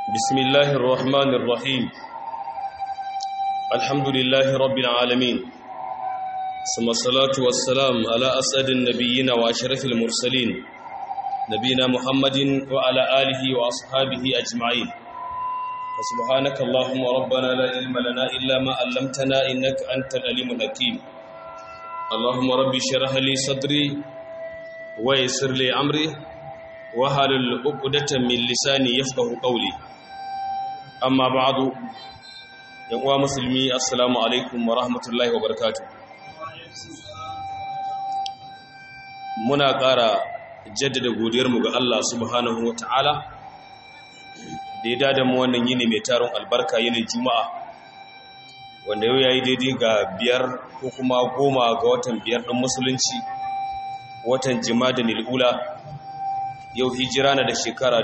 بسم الله الرحمن الرحيم الحمد لله رب العالمين ثم الصلاة والسلام على أسعد النبيين وأشرف المرسلين نبينا محمد وعلى آله وأصحابه أجمعين فسبحانك اللهم ربنا لا علم لنا إلا ما علمتنا إنك أنت العليم الحكيم اللهم رب اشرح لي صدري ويسر لي أمري وهل عقدة من لساني يفقه قولي amma ba'adu yan uwa musulmi assalamu alaikum wa rahmatullahi wa barakatuh muna ƙara jaddada godiyarmu ga Allah subhanahu wa ta'ala da ya dada mu wannan yini mai taron albarka yinin juma'a wanda yau yayi daidai ga biyar ko kuma goma ga watan biyar ɗin musulunci watan jima'a da nil'ula yau hijira na da shekara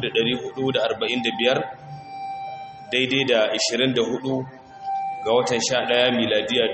1445 daidai da 24 ga watan 11 miladiya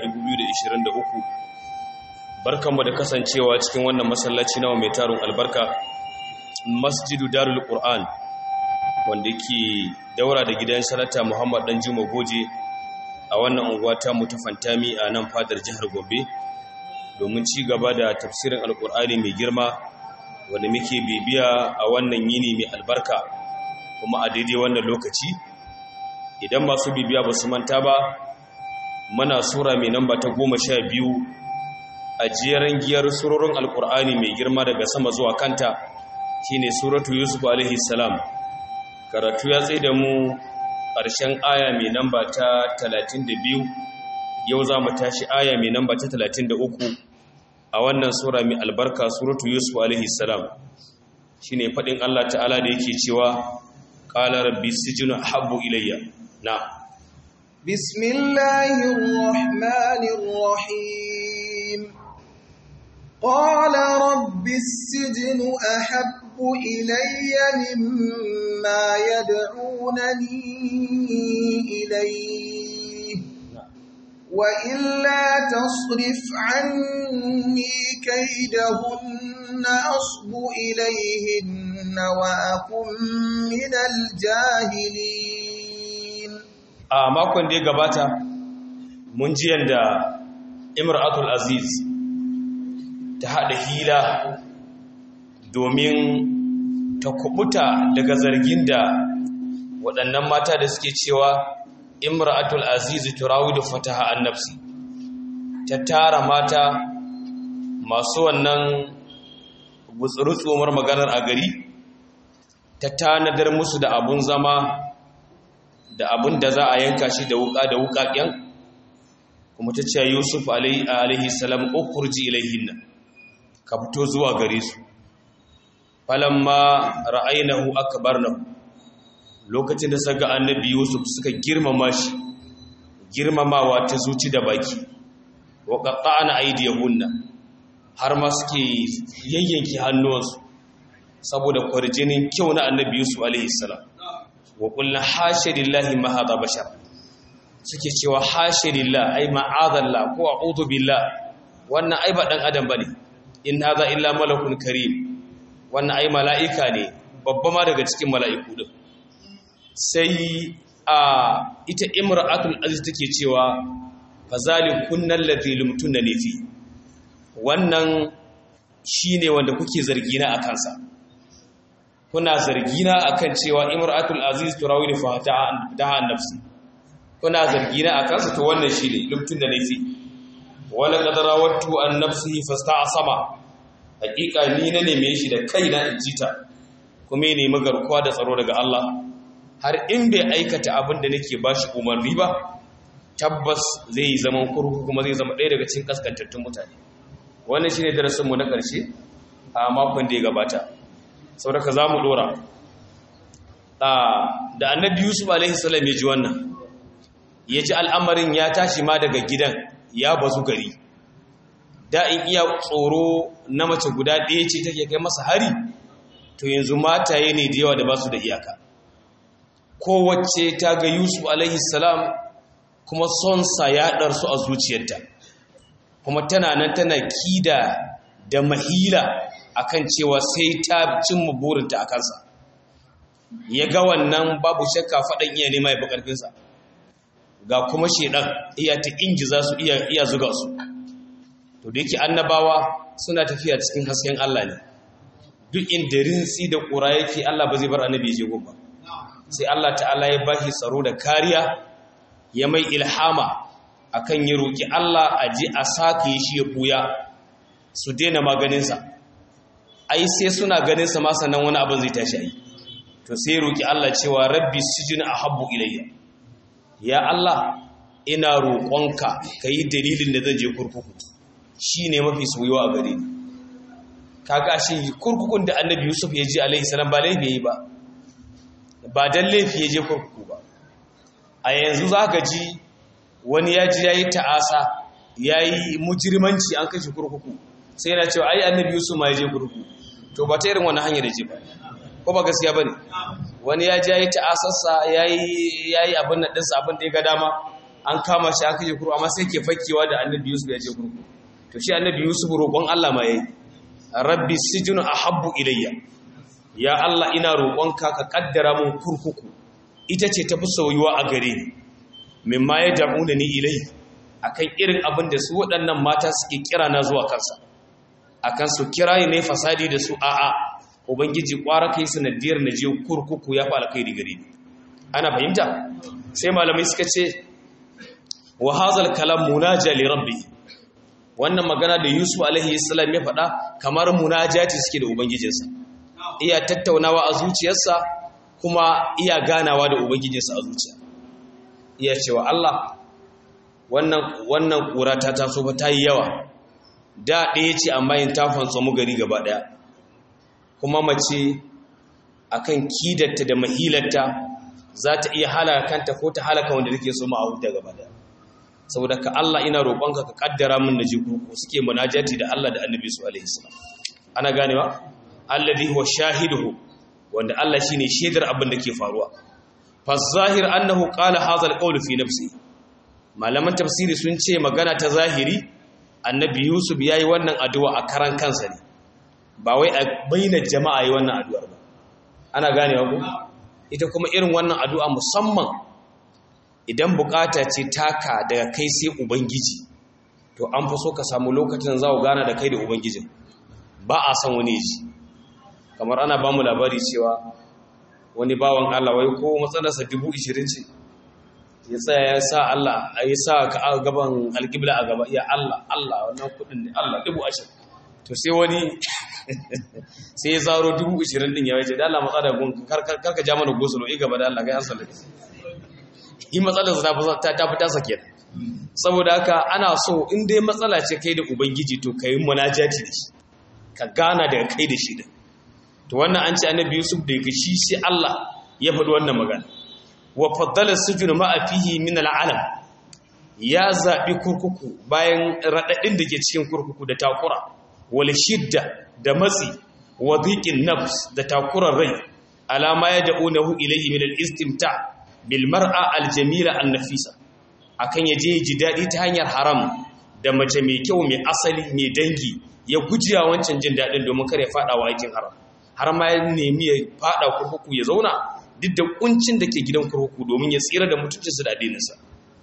2023 barkanmu da kasancewa cikin wannan masallaci nawa mai tarin albarka masjidu darul qur'an wanda ke daura da gidan sanata muhammad dan juma goje a wannan unguwa ta mu ta fantami a nan fadar jihar gombe domin ci gaba da tafsirin alqur'ani mai girma wanda muke bibiya a wannan yini mai albarka kuma a daidai wannan lokaci idan masu bibiya ba su manta ba mana sura mai namba ta goma sha biyu a jeren giyar surorin alkur'ani mai girma daga sama zuwa kanta shine suratu yusuf alaihi salam karatu ya tsaye da mu ƙarshen aya mai namba ta 32 yau za mu tashi aya mai namba ta 33 a wannan sura mai albarka suratu yusuf alaihi salam shine faɗin allah ta'ala da yake cewa ƙala rabbi sijinu habbu ilayya نعم بسم الله الرحمن الرحيم قال رب السجن أحب إلي مما يدعونني إليه وإلا تصرف عني كيدهن أصب إليهن وأكن من الجاهلين a makon da ya gabata mun ji yadda imratul aziz ta haɗa hila domin ta kubuta daga zargin da waɗannan mata da suke cewa imratul aziz turawidu fataha annafsi ta tara mata masu wannan gutsurutsumar maganar a gari ta tanadar musu da abun zama da abin da za a yanka shi da wuka da wukaken kuma ta ce yusuf alaihi salam ukurji ilaihin nan ka fito zuwa gare su falamma ra'ainahu akbarnahu lokacin da saka annabi yusuf suka girmama shi girmamawa ta zuci da baki wa qatta'na aydiyahunna har ma suke yayyanki hannuwansu saboda kwarjinin kyau na annabi yusuf alaihi salam wa kullum hashe lillahi ma hada bashar suke cewa hashe lillah ai ma'adallah ko a'udhu billah wannan ai ba dan adam bane in hadha illa malakun karim wannan ai mala'ika ne babba ma daga cikin mala'iku din sai a ita imra'atul aziz take cewa fazalikun allazi lumtunani fi wannan shine wanda kuke zargi na akan sa kuna zargina akan cewa imratul aziz turawidu fa daha nafsi kuna zargina akan su to wannan shine lumtun da nafi wala qadarawatu an nafsihi fasta'sama hakika ni na neme shi da kaina in jita kuma ne magarkuwa da tsaro daga Allah har in bai aikata abin da nake bashi umarni ba tabbas zai yi zaman kurku kuma zai zama ɗaya daga cikin kaskantattun mutane wannan shine darasin mu na ƙarshe a makon da ya gabata sauraka za mu dora da annabi yusuf alaihissalam ya ji wannan ya ji al'amarin ya tashi ma daga gidan ya bazu gari da in iya tsoro na mace guda ɗaya ce take kai masa hari to yanzu mataye ne da yawa da ba su da iyaka kowace ta ga yusuf alaihissalam kuma sonsa ya ɗarsu a zuciyarta kuma tana nan tana kida da mahila akan cewa sai ta cimma burinta a kansa ya ga wannan babu shakka faɗan iya nema ya fi ƙarfinsa ga kuma shaidan iya ta ingiza su iya iya zuga su to da yake annabawa suna tafiya cikin hasken Allah ne duk inda rinsi da ƙura yake Allah ba zai bar annabi ya je ba sai Allah ta'ala ya bashi tsaro da kariya ya mai ilhama akan ya roki Allah a ji a sake shi ya buya su daina maganinsa ai sai suna ganinsa ma sannan wani abin zai tashi ai to sai roki Allah cewa rabbi sijin ahabbu ilayya ya Allah ina roƙonka kai dalilin da zan je kurkuku shine mafi soyuwa a gare ni kaga shi kurkukun da annabi Yusuf ya je alaihi salam ba laifi yayi ba ba dan laifi ya je kurkuku ba a yanzu zaka ji wani ya ji yayi ta'asa yayi mujrimanci an kashe kurkuku sai yana cewa ai annabi Yusuf ma ya je kurkuku to ba ta irin wani hanyar da je ba ko ba gaskiya bane wani ya ji yayi ta'asarsa yayi yayi abin nan dinsa abin da ya ga dama an kama shi an kashe kurkuku amma sai ke fakkewa da annabi Yusuf ya je kurkuku to shi annabi Yusuf roƙon Allah ma yayi rabbi sijnu ahabbu ilayya ya Allah ina roƙonka ka kaddara mun kurkuku ita ce tafi soyuwa a gare ni mimma ya da'una ni ilai akan irin abin da su waɗannan mata suke kira na zuwa kansa akan su kira ne fasadi da su a'a ubangiji kwara kai sanadiyar na je kurkuku ya fa alkhairi gare ni ana fahimta sai malamai suka ce wa hazal kalam munaja li rabbi wannan magana da Yusuf alaihi salam ya faɗa kamar munajati suke da ubangijinsa iya tattaunawa a zuciyarsa kuma iya ganawa da ubangijinsa a zuciya iya cewa Allah wannan wannan ƙura ta taso ba ta yi yawa da ɗaya ce amma yin ta mu gari gaba ɗaya kuma mace akan kidarta da mahilarta za ta iya halaka kanta ko ta halaka wanda take so ma a huta gaba ɗaya saboda ka Allah ina roƙonka ka kaddara min na kurkuku suke munajati da Allah da Annabi su alaihi salam ana ganewa alladhi huwa shahiduhu wanda Allah shine shaidar abin da ke faruwa fa zahir annahu qala hadha alqawl fi nafsi malaman tafsiri sun ce magana ta zahiri Annabi Yusuf yayi wannan addu'a a karan kansa ne ba wai a bayyana jama'a yi wannan addu'ar ba ana ganewa ko ita kuma irin wannan addu'a musamman idan bukata ce taka daga kai sai ubangiji to an fi so ka samu lokacin za ku gana da kai da ubangijin ba a san wani ji kamar ana ba mu labari cewa wani bawan Allah wai ko matsalarsa dubu ishirin ce ya tsaya ya sa Allah ya sa ka a gaban alƙibla a gaba ya Allah Allah wannan kudin ne Allah dubu ashirin to sai wani sai ya zaro dubu ishirin din ya wace da Allah matsa da gun karka ja mana gosulo i gaba da Allah kai an sallake yi matsalar ta ta fita sake saboda haka ana so in dai matsala ce kai da ubangiji to kai munajati da shi ka gana daga kai da shi da to wannan an ce annabi yusuf da yake shi sai Allah ya faɗi wannan magana wa faddala sujunu ma fihi min al'alam ya zabi kurkuku bayan radadin da ke cikin kurkuku da takura wal shidda da matsi wa dhiqin nafs da takurar rai alama ya da'unahu ilayhi min al-istimta' bilmar'a aljamila annafisa akan yaje ji dadi ta hanyar haram da mace mai kyau mai asali mai dangi ya gujiya wancan jin dadin domin kare fada wa aikin haram har ma ya nemi ya fada kurkuku ya zauna duk da kuncin da ke gidan kurkuku domin ya tsira da mutuncinsa da addininsa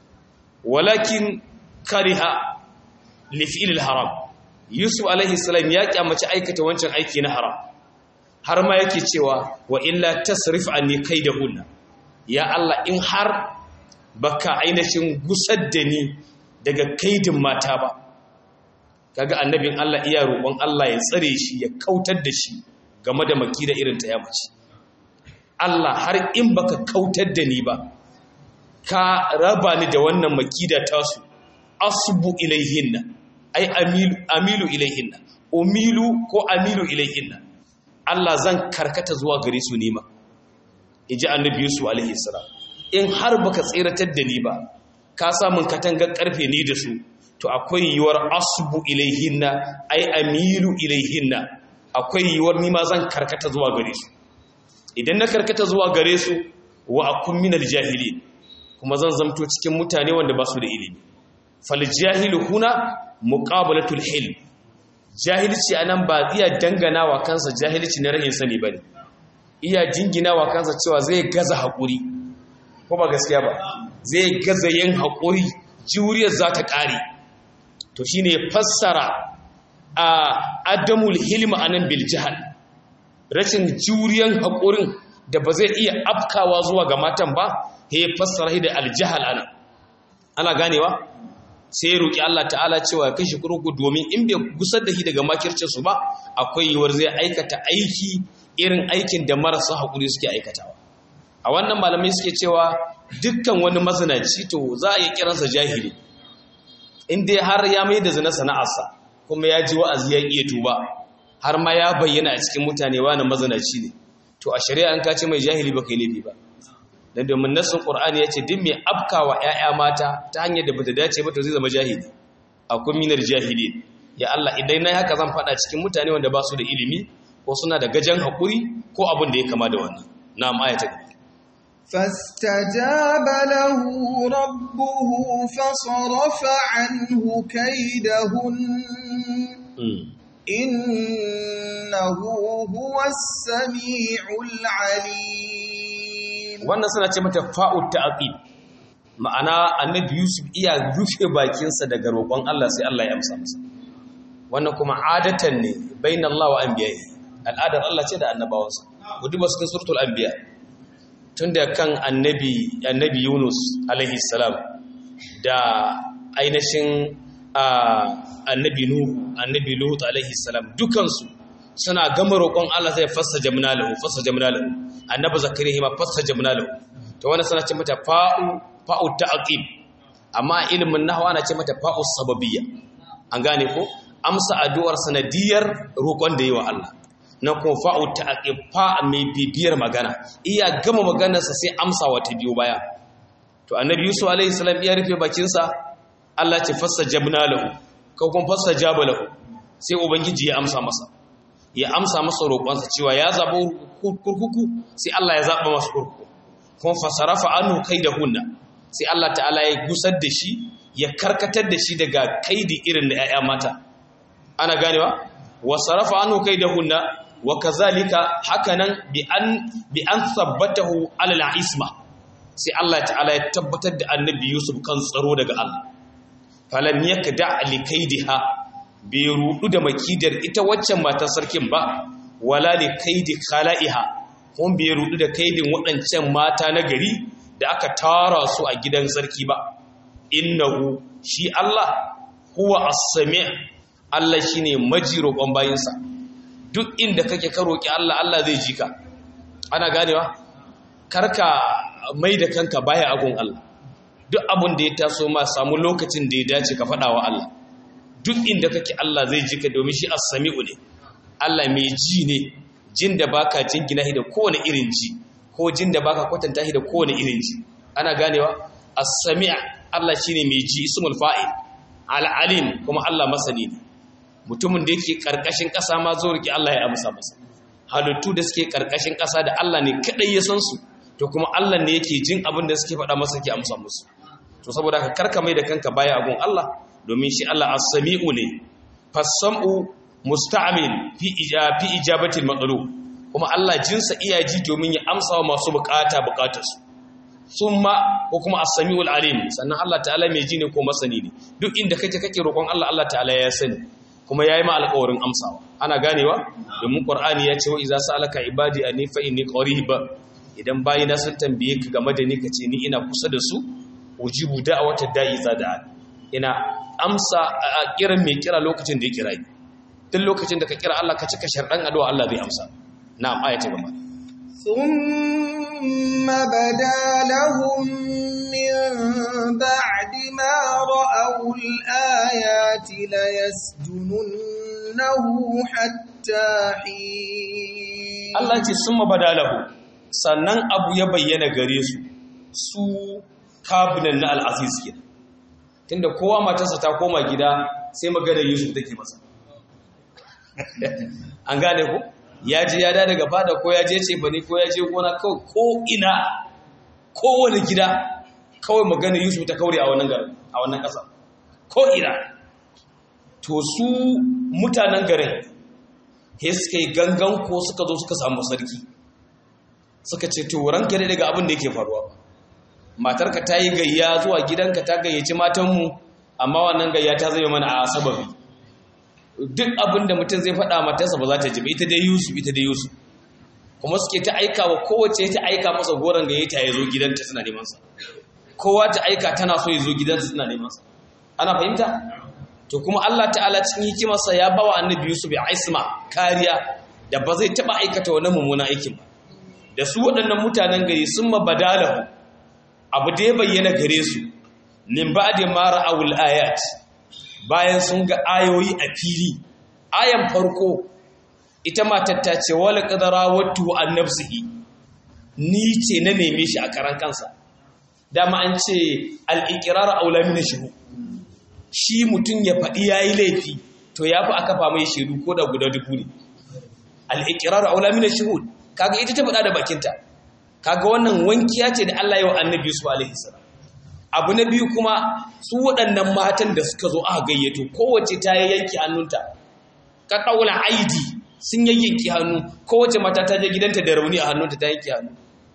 walakin kariha li fi'l haram yusuf alaihi salam ya kyamaci aikata wancan aiki na haram har ma yake cewa wa illa tasrif anni kaidahunna ya Allah in har baka ainihin gusar da ni daga kaidin mata ba kaga annabin Allah iya roƙon Allah ya tsare shi ya kautar da shi game da makida irin ta yamace Allah har in baka kautar da ni ba ka raba ni da wannan makida tasu asbu ilaihinna ai amilu amilu ilaihinna umilu ko amilu ilaihinna Allah zan karkata zuwa gare su nima in ji annabi yusuf alaihi salam in har baka tsiratar da ni ba ka samun katangar karfe ni da su to akwai yiwuwar asbu ilaihinna ai amilu ilaihinna akwai yiwuwar ni ma zan karkata zuwa gare su idan na karkata zuwa gare su wa akun minal jahilin kuma zan zamto cikin mutane wanda ba su da ilimi fal jahilu huna muqabalatul hilm jahilci anan ba iya danganawa kansa jahilci na rahin sani bane iya jingina wa kansa cewa zai gaza haƙuri ko ba gaskiya ba zai gaza yin haƙuri juriyar za ta ƙare to shi ne fassara a adamul hilma a nan biljihal rashin juriyan haƙurin da ba zai iya afkawa zuwa ga matan ba ya fassara da aljihal ana ana ganewa sai ya roƙi Allah ta'ala cewa ya kashe kurkuku domin in bai gusar da shi daga makircinsu ba akwai yiwuwar zai aikata aiki irin aikin da marasa haƙuri suke aikatawa a wannan malamai suke cewa dukkan wani mazinaci to za a yi kiransa jahili in dai har ya mai da zina sana'arsa kuma ya ji wa'azi ya iya tuba har ma ya bayyana a cikin mutane wani mazinaci ne to a shari'a an kace mai jahili ba kai laifi ba dan domin nassin qur'ani yace duk mai afkawa ƴaƴa mata ta hanyar da bata dace ba to zai zama jahili akwai minar jahili ya Allah idan nayi haka zan fada cikin mutane wanda ba su da ilimi ko suna da gajan hakuri ko abin da ya kama da wannan na'am ayata فاستجاب له ربه فصرف عنه كيدهن إنه هو السميع العليم wannan suna ce mata fa'u ta'aqib ma'ana annabi yusuf iya rufe bakinsa daga roƙon Allah sai Allah ya amsa masa wannan kuma adatan ne bainallahi wa anbiya'i al'adar Allah ce da annabawansa ku duba cikin suratul anbiya tun da kan annabi annabi Yunus alaihi salam da ainihin annabi Nuhu annabi Lut alaihi salam dukansu suna gama roƙon Allah sai fassa jamnalahu fassa jamnalahu annabi zakariya ma fassa jamnalahu to wannan suna ce mata fa'u fa'u ta'qib amma ilimin nahwa ana ce mata fa'u sababiyya an gane ko amsa addu'ar sanadiyar roƙon da yi wa Allah na kuma fa'u ta'aqib fa mai bibiyar magana iya gama maganarsa sai amsa wata biyu baya to annabi yusuf alaihi salam ya rufe bakinsa Allah ce fassa jamnalahu ko kuma fassa jabalahu sai ubangiji ya amsa masa ya amsa masa roƙonsa cewa ya zaɓo kurkuku sai Allah ya zaɓa masa kurkuku kuma fasarafa anhu kai da hunna sai Allah ta'ala ya gusar da shi ya karkatar da shi daga kaidi irin da 'ya'ya mata ana ganewa wa sarafa anhu kai da hunna wa kazalika hakanan bi an bi an thabbatahu ala al-isma sai Allah ta'ala ya tabbatar da annabi Yusuf kan tsaro daga Allah falam yakda li kaidiha bai rudu da makidar ita waccan matar sarkin ba wala li kaidi khala'iha kuma bai rudu da kaidin waɗancan mata na gari da aka tara su a gidan sarki ba innahu shi Allah huwa as-sami' Allah shine maji roƙon bayinsa duk inda kake ka roƙi Allah Allah zai ji ka ana ganewa karka mai da kanka baya agun Allah duk abin da ya taso ma samu lokacin da ya dace ka faɗa wa Allah duk inda kake Allah zai ji ka domin shi as-sami'u ne Allah mai ji ne jin da baka jingina shi da kowane irin ji ko jin da baka kwatanta shi da kowane irin ji ana ganewa as-sami' Allah shine mai ji ismul fa'il al-alim kuma Allah masani ne mutumin da yake karkashin ƙasa ma zo riki Allah ya amsa masa halittu da suke karkashin ƙasa da Allah ne kadai ya san su to kuma Allah ne yake jin abin da suke faɗa masa yake amsa musu to saboda ka karka mai da kanka baya agun Allah domin shi Allah as-sami'u ne fasam'u musta'mil fi fi ijabatil matlub kuma Allah jinsa iya ji domin ya amsa wa masu bukata bukatarsu summa ko kuma as-sami'ul alim sannan Allah ta'ala mai ji ne ko masani ne duk inda kake kake roƙon Allah Allah ta'ala ya sani kuma yayi ma alƙawarin amsawa ana ganewa domin Qur'ani ya ce wa idza sa'alaka ibadi anni fa inni qarib idan bayina sun tambaye ka game da ni kace ni ina kusa da su ujibu da'wata da'i zada ina amsa a kiran mai kira lokacin da ya kira ni duk lokacin da ka kira Allah ka cika sharɗan addu'a Allah zai amsa na'am ayati gaba ثم بدا لهم من بعد ما رأوا الآيات ليسجننه حتى حين Allah ce summa badalahu sannan abu ya bayyana gare su su kabinan na al'aziz kenan tunda kowa matarsa ta koma gida sai maganar Yusuf take masa an gane ku ya je ya da daga fada ko ya je ce bane ko ya je gona kawai ko ina kowane gida kawai maganar Yusuf ta kaure a wannan garin a wannan ƙasa ko ina to su mutanen garin he suka yi gangan ko suka zo suka samu sarki suka ce to ranka daga abin da yake faruwa matarka ta yi gayya zuwa gidanka ta gayyaci matanmu amma wannan gayya ta zai mana a sababi duk abin da mutum zai faɗa matarsa ba za ta ji ba ita dai yusuf ita dai yusuf kuma suke ta aika wa kowace ta aika masa goron gayyata ya zo gidanta suna neman sa kowa ta aika tana so ya zo gidanta suna neman sa ana fahimta to kuma Allah ta'ala cikin hikimarsa ya bawa annabi yusuf ya isma kariya da ba zai taba aikata wani mummunan aikin ba da su waɗannan mutanen gari sun mabadalahu abu da ya bayyana gare su min ba'di ma ra'awul ayat bayan sun ga ayoyi a fili ayan farko ita matar ta ce wala qadara wattu an nafsihi ni ce na neme shi a karan kansa dama an ce al-iqrar aula min shuhu shi mutun ya faɗi yayi laifi to yafi aka fa mai shedu ko da guda dubu ne al-iqrar aula min shuhud kaga ita ta faɗa da bakinta kaga wannan wankiya ce da Allah ya wa annabi su alaihi salam abu na biyu kuma su waɗannan matan da suka zo aka gayyato kowace ta yanki hannunta ka ɗaula aidi sun yayyanki hannu kowace mata ta je gidanta da rauni a hannunta ta yanki hannu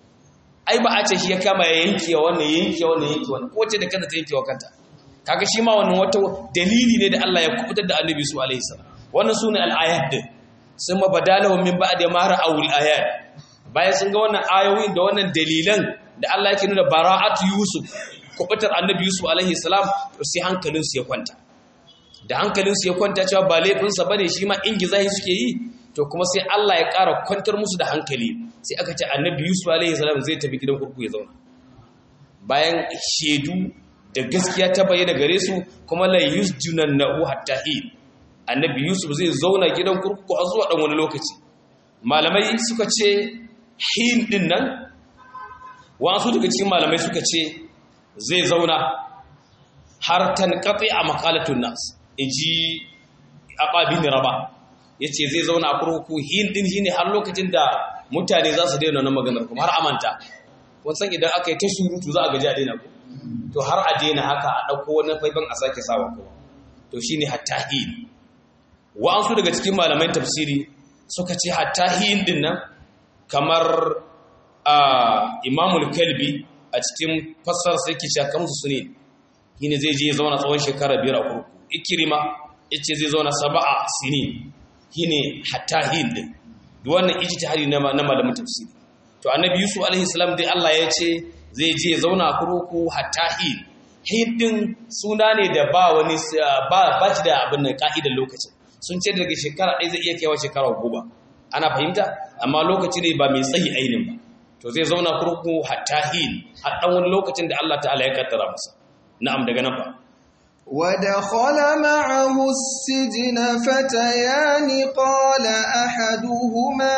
ai ba a ce shi ya kama ya yanki wannan yanki wannan yanki wannan kowace da kanta ta yanki wa kanta kaga shi ma wannan wata dalili ne da Allah ya kubutar da annabi su alaihi salam wannan sune al-ayat din sun mabadalahu min ba'di ma ra'awul ayat bayan sun ga wannan ayoyin da wannan dalilan da Allah yake nuna bara'atu Yusuf kubutar annabi Yusuf alaihi salam to sai hankalinsu ya kwanta da hankalinsu ya kwanta cewa ba laifinsa bane shi ma ingizahi suke yi to kuma sai Allah ya ƙara kwantar musu da hankali sai aka ce annabi Yusuf alaihi salam zai tafi gidan kurkuku ya zauna bayan shedu da gaskiya ta bayyana gare su kuma la yusjunannahu hatta hin annabi Yusuf zai zauna gidan kurkuku har zuwa dan wani lokaci malamai suka ce hin din nan wasu daga cikin malamai suka ce zai zauna har tanqati a maqalatun nas inji aqabin raba yace zai zauna a kurkuku hin din shine har lokacin da mutane za su daina wannan maganar kuma har amanta kun san idan aka yi ta surutu za a gaji a daina ko to har a daina haka a dauko wani faifan a sake sawa ko to shine hatta hin wa'ansu daga cikin malaman tafsiri suka ce hatta hin din nan kamar imamul kalbi a cikin fassar sai ke shaka musu su ne shine zai je zauna tsawon shekara biyar a kurku ikirima yace zai zauna saba'a sini shine hatta hind duk wannan ijtihadi na na malamin tafsiri to annabi yusuf alaihi salam dai Allah ya ce zai je zauna a kurku hatta hind hind din suna ne da ba wani ba ba shi da abin nan ka'idar lokacin sun ce daga shekara ɗaya zai iya kaiwa shekara goma ana fahimta amma lokaci ne ba mai tsayi ainin ba to zai zauna kurku hatta hin har dan wani lokacin da Allah ta'ala ya kaddara masa na'am daga nan fa ودخل معه السجن فتيان قال أحدهما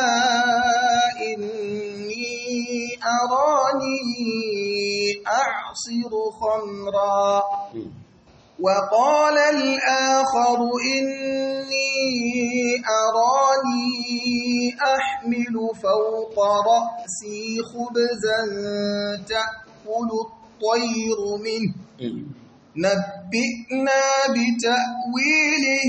إني أراني أعصر خمرا وقال الآخر إني أراني أحمل فوق رأسي خبزا تأكل الطير منه نبئنا بتأويله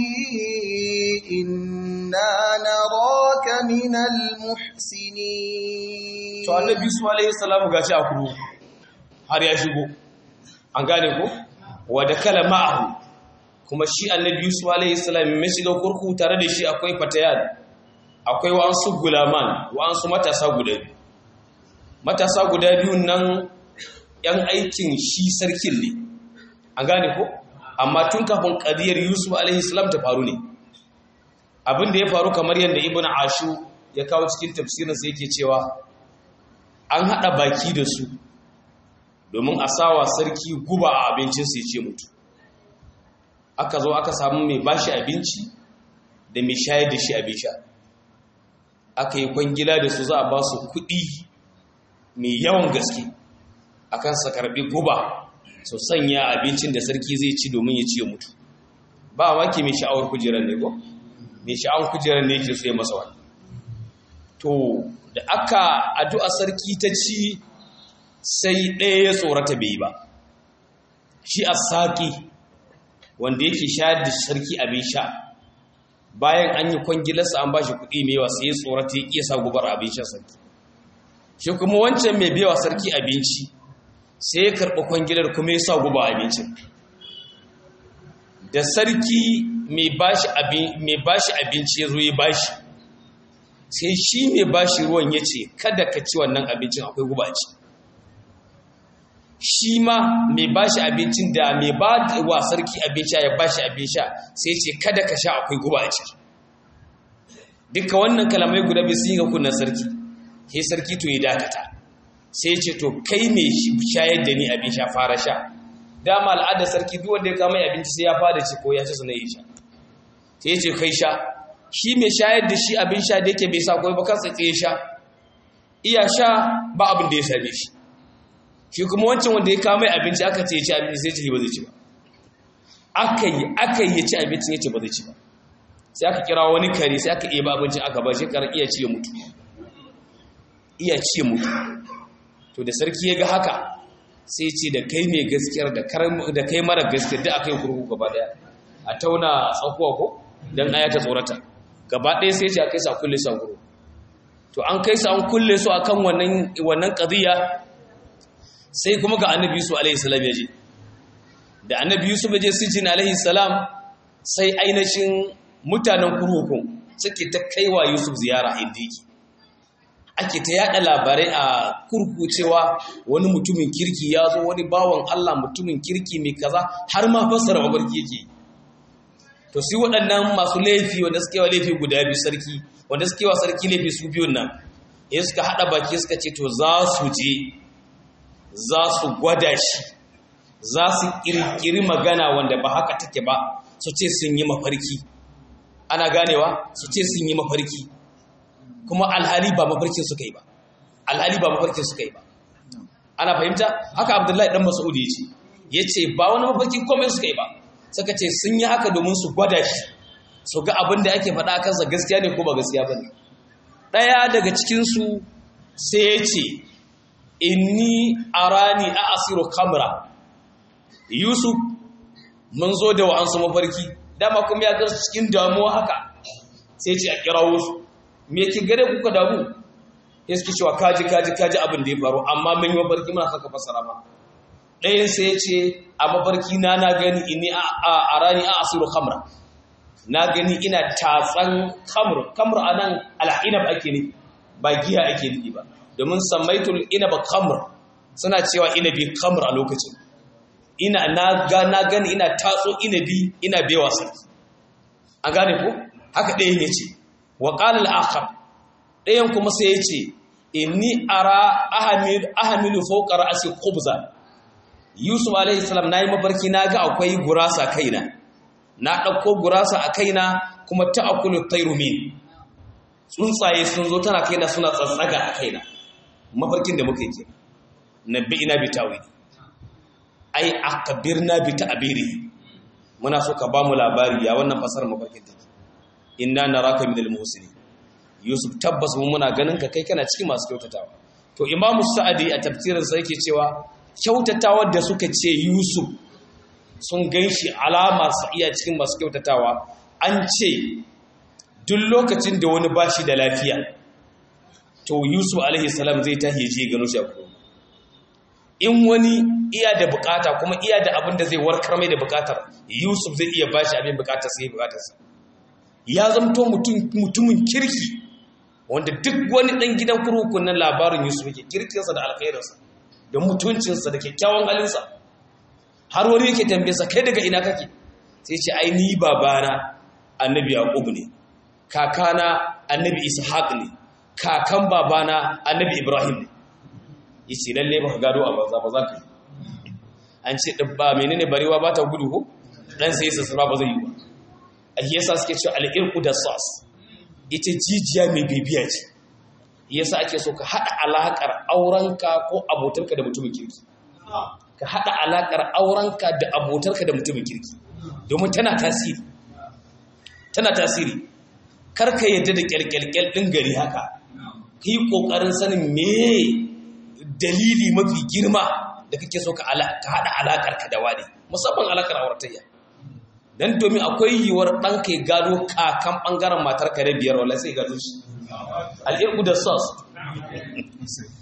إنا نراك من المحسنين to annabi su alaihi salamu gashi a kuro har ya shigo an gane ko wa da kala ma'ahu kuma shi annabi yusuf alaihi salam mai shiga kurku tare da shi akwai fatayan akwai wa'ansu gulaman wa'ansu matasa guda biyu matasa guda biyun nan yan aikin shi sarkin ne an gane ko amma tun kafin ƙadiyar yusuf alaihi salam ta faru ne abin da ya faru kamar yadda ibn ashu ya kawo cikin tafsirinsa yake cewa an haɗa baki da su domin a sawa sarki guba a abincinsa ya ce mutu aka zo aka samu mai bashi abinci da mai shayar da shi abin sha aka yi kwangila da su za a ba su kuɗi mai yawan gaske akan sa karɓi guba su sanya abincin da sarki zai ci domin ya ci ya mutu ba wake mai sha'awar kujerar ne ko mai sha'awar kujerar ne yake so ya masa wani to da aka addu'a sarki ta ci sai ɗaya ya tsorata bai yi ba shi a saƙi wanda yake shayar da sarki abin sha bayan an yi kwangilarsa an ba shi kuɗi mai yawa sai ya tsorata ya ƙiyasa gubar abin sha sarki shi kuma wancan mai biyawa sarki abinci sai ya karɓi kwangilar kuma ya sa guba abincin da sarki mai bashi abinci ya zo ya bashi sai shi mai bashi ruwan ya ce kada ka ci wannan abincin akwai guba ci shi ma mai bashi abincin da mai ba wa sarki abinci ya bashi abin sha sai ce kada ka sha akwai guba ci duka wannan kalamai guda bai sun yi ga kunnan sarki sai sarki to ya dakata sai ce to kai mai shayar da ni abin sha fara sha dama al'adar sarki duk wanda ya kama abinci sai ya fara ci ko ya ci sannan ya sha sai ce kai sha shi mai shayar da shi abin sha da yake bai sa kawai ba kansa tsaye sha iya sha ba abin da ya same shi shi kuma wancan wanda ya kama abinci aka ce ya ci abinci sai ce ba zai ci ba aka yi aka yi ya ci abincin ya ce ba zai ci ba sai aka kira wani kare sai aka iya ba abincin aka ba shi kare iya ci ya mutu iya ci ya mutu to da sarki ya ga haka sai ce da kai mai gaskiyar da kai mara gaskiyar da aka yi kurkuku gaba daya a tauna tsakuwa ko don aya ta tsorata gaba ɗaya sai ce a kai sa kulle sa guru to an kai sa an kulle su akan wannan wannan qadiya sai kuma ga annabi yusuf alaihi salam ya je da annabi yusuf ya je sijin alaihi salam sai ainihin mutanen kurkukun suke ta kaiwa yusuf ziyara inda yake ake ta yada labarai a kurku cewa wani mutumin kirki ya zo wani bawan Allah mutumin kirki mai kaza har ma fassara mabarki yake to sai waɗannan masu laifi wanda suke wa laifi guda biyu sarki wanda suke wa sarki laifi su biyun nan ya suka haɗa baki suka ce to za su je za su gwada shi za su ƙirƙiri magana wanda ba haka take ba su ce sun yi mafarki ana ganewa su ce sun yi mafarki kuma alhali ba mafarkin suka yi ba alhali ba mafarkin suka yi ba ana fahimta haka abdullahi dan mas'ud ya ce ya ce ba wani mafarki komai suka yi ba suka ce sun yi haka domin su gwada shi su ga abin da ake faɗa kansa gaskiya ne ko ba gaskiya ba ne ɗaya daga cikinsu sai ya ce inni arani a asiru kamra yusuf mun zo da wa'ansu mafarki dama kuma ya garsu cikin damuwa haka sai ce a kirawo su me ke gare kuka damu ya suke cewa kaji kaji kaji abin da ya faru amma mun yi mafarki muna saka fasara ma ɗayan sai ya ce a mafarki na na gani ini a rani a asiru kamra na gani ina tatsan kamr kamr a nan al'inab ake ne ba giya ake nufi ba domin sammaitul inaba kamr suna cewa inabi kamr a lokacin ina na ga na gani ina tatso inabi ina bewa sarki an gane ko haka ɗayan ya ce wa ƙalal akhar ɗayan kuma sai ya ce inni ara ahamilu fawqa ra'si khubza yusuf alaihi salam nayi mafarki naga akwai gurasa kaina na ɗauko gurasa a kaina kuma ta'akulu tayru min tsuntsaye sun zo tana kaina suna tsatsaga a kaina mafarkin da muka yi nabbi ina bi tawili ai akbirna bi ta'biri muna so ka bamu labari ya wannan fasar mafarkin take inna naraka minal muhsinin yusuf tabbas mun muna ganin ka kai kana cikin masu kyautatawa to imamu sa'adi a tafsirin sa yake cewa kyautatawar da suka ce yusuf sun ganshi alama sa iya cikin masu kyautatawa an ce duk lokacin da wani bashi da lafiya to yusuf alaihi salam zai tahi je gano shi a in wani iya da bukata kuma iya da abin da zai warkar mai da bukatar yusuf zai iya bashi abin bukatar sai bukatarsa ya zamto mutumin kirki wanda duk wani ɗan gidan kurkukun nan labarin yusuf yake kirkinsa da alkhairinsa da mutuncinsa da kyakkyawan halinsa har wani yake tambayesa kai daga ina kake sai ce ai ni babana annabi yaqub ne kakana annabi ishaq ne kakan babana annabi ibrahim ne yace lalle ba ka gado a banza ba za ka yi an ce dabba menene barewa ba ta gudu ko dan sai sa ba zai yi ba a yasa suke cewa al'irku da sas ita jijiya mai bibiya ce yasa ake so ka haɗa alaƙar aurenka ko abotarka da mutumin kirki ka haɗa alaƙar aurenka da abotarka da mutumin kirki domin tana tasiri tana tasiri karka yadda da kyalkyalkyal ɗin gari haka ka yi ƙoƙarin sanin me dalili mafi girma da kake so ka haɗa alaƙar ka da wani musamman alaƙar auratayya dan domin akwai yiwuwar ɗan kai gado kakan ɓangaren matar ka da biyar wala sai gado shi al'irku da sos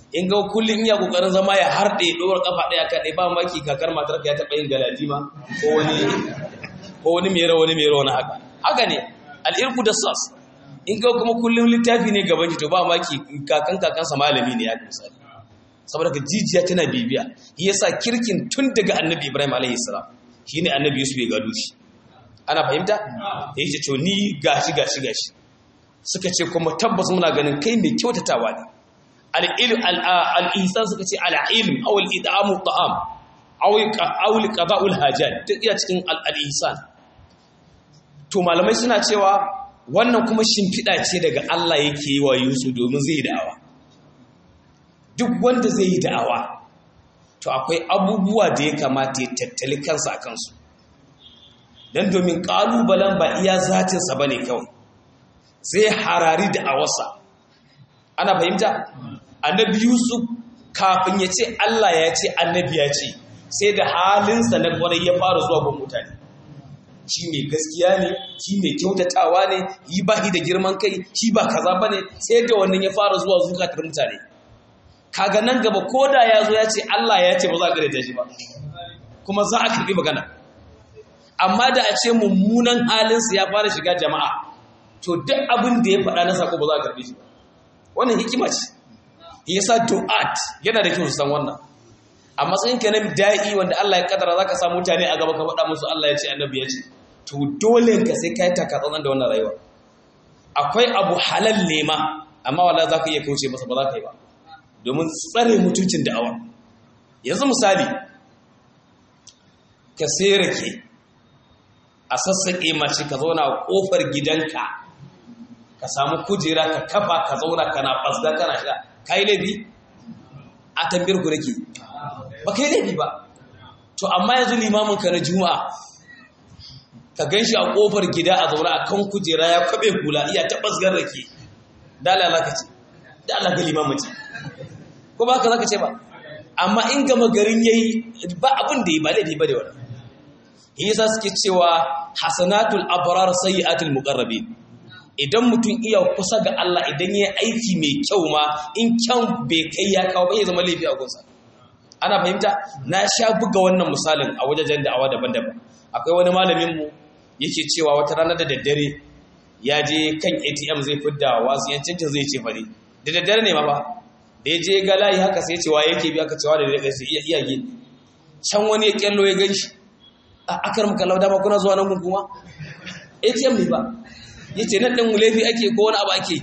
in ga kullum iya kokarin zama ya harɗe ɗora kafa ɗaya ka ɗaya ba maki kakar matar ka ya taɓa yin galadima ko wani ko wani mera wani mera wani haka haka ne al'irku da sas in ga kuma kullum littafi ne gaban to ba maki kakan kakansa malami ne ya misali saboda ka jijiya tana bibiya shi yasa kirkin tun daga annabi ibrahim alaihi salam shine annabi yusuf ya gado shi ana fahimta ya ce to ni gashi gashi gashi suka ce kuma tabbas muna ganin kai mai kyautatawa ne al'isan suka ce al'ilm awul id'amu ta'am awul qada'ul hajat duk iya cikin al'isan to malamai suna cewa wannan kuma shimfiɗa ce daga Allah yake yi wa Yusuf domin zai da'awa duk wanda zai yi da'awa to akwai abubuwa da ya kamata ya tattali kansa a kansu don domin ƙalubalen ba iya zatinsa ba ne kawai zai harari da'awarsa ana fahimta annabi yusuf kafin ya ce allah ya ce annabi ya ce sai da halinsa na kwarai ya fara zuwa gun mutane shi mai gaskiya ne shi mai kyautatawa ne yi ba da girman kai shi ba kaza ba ne sai da wannan ya fara zuwa zukatar mutane kaga nan gaba ko da ya zo ya ce allah ya ce ba za a gare shi ba kuma za a karbi magana amma da a ce mummunan halinsa ya fara shiga jama'a to duk abin da ya faɗa na sako ba za a karbi shi ba wannan hikima ce yasa du'at yana da kyau su san wannan a matsayin ka na da'i wanda Allah ya kadara zaka samu mutane a gaba ka faɗa musu Allah ya ce annabi ya ce to dole ka sai kai taka tsantsan da wannan rayuwa akwai abu halal ne ma amma wallahi zaka iya kauce masa ba za ka yi ba domin tsare mutuncin da'awa yanzu misali ka sai rake a sassaƙe mace ka zauna a ƙofar gidanka ka samu kujera ka kafa ka zauna kana fasda kana sha ka yi laifi a tambiyar ku nake ba ka yi laifi ba to amma yanzu limamin ka na juma'a ka gan shi a ƙofar gida a zauna a kan kujera ya kwaɓe hula iya ta fasgar rake da Allah ka ce da Allah ga limamin ce ko ba ka za ka ce ba amma in gama garin yayi ba abin da yi ba laifi ba da wannan yasa suke cewa hasanatul abrar sayyi'atul muqarrabin idan mutum iya kusa ga Allah idan yayi aiki mai kyau ma in kyan bai kai ya kawo bai zama laifi a gunsa ana fahimta na sha buga wannan misalin a wajajen da'awa daban-daban akwai wani malamin mu yake cewa wata rana da daddare ya je kan ATM zai fidda wasu yancin zai ce fare da daddare ne ma ba da ya je ga layi haka sai cewa yake bi aka cewa da daddare sai iya iya gini can wani ya kyallo ya gan shi a akar muka lauda ma kuna zuwa nan gun kuma atm ne ba ya ce nan ɗin laifi ake ko wani abu ake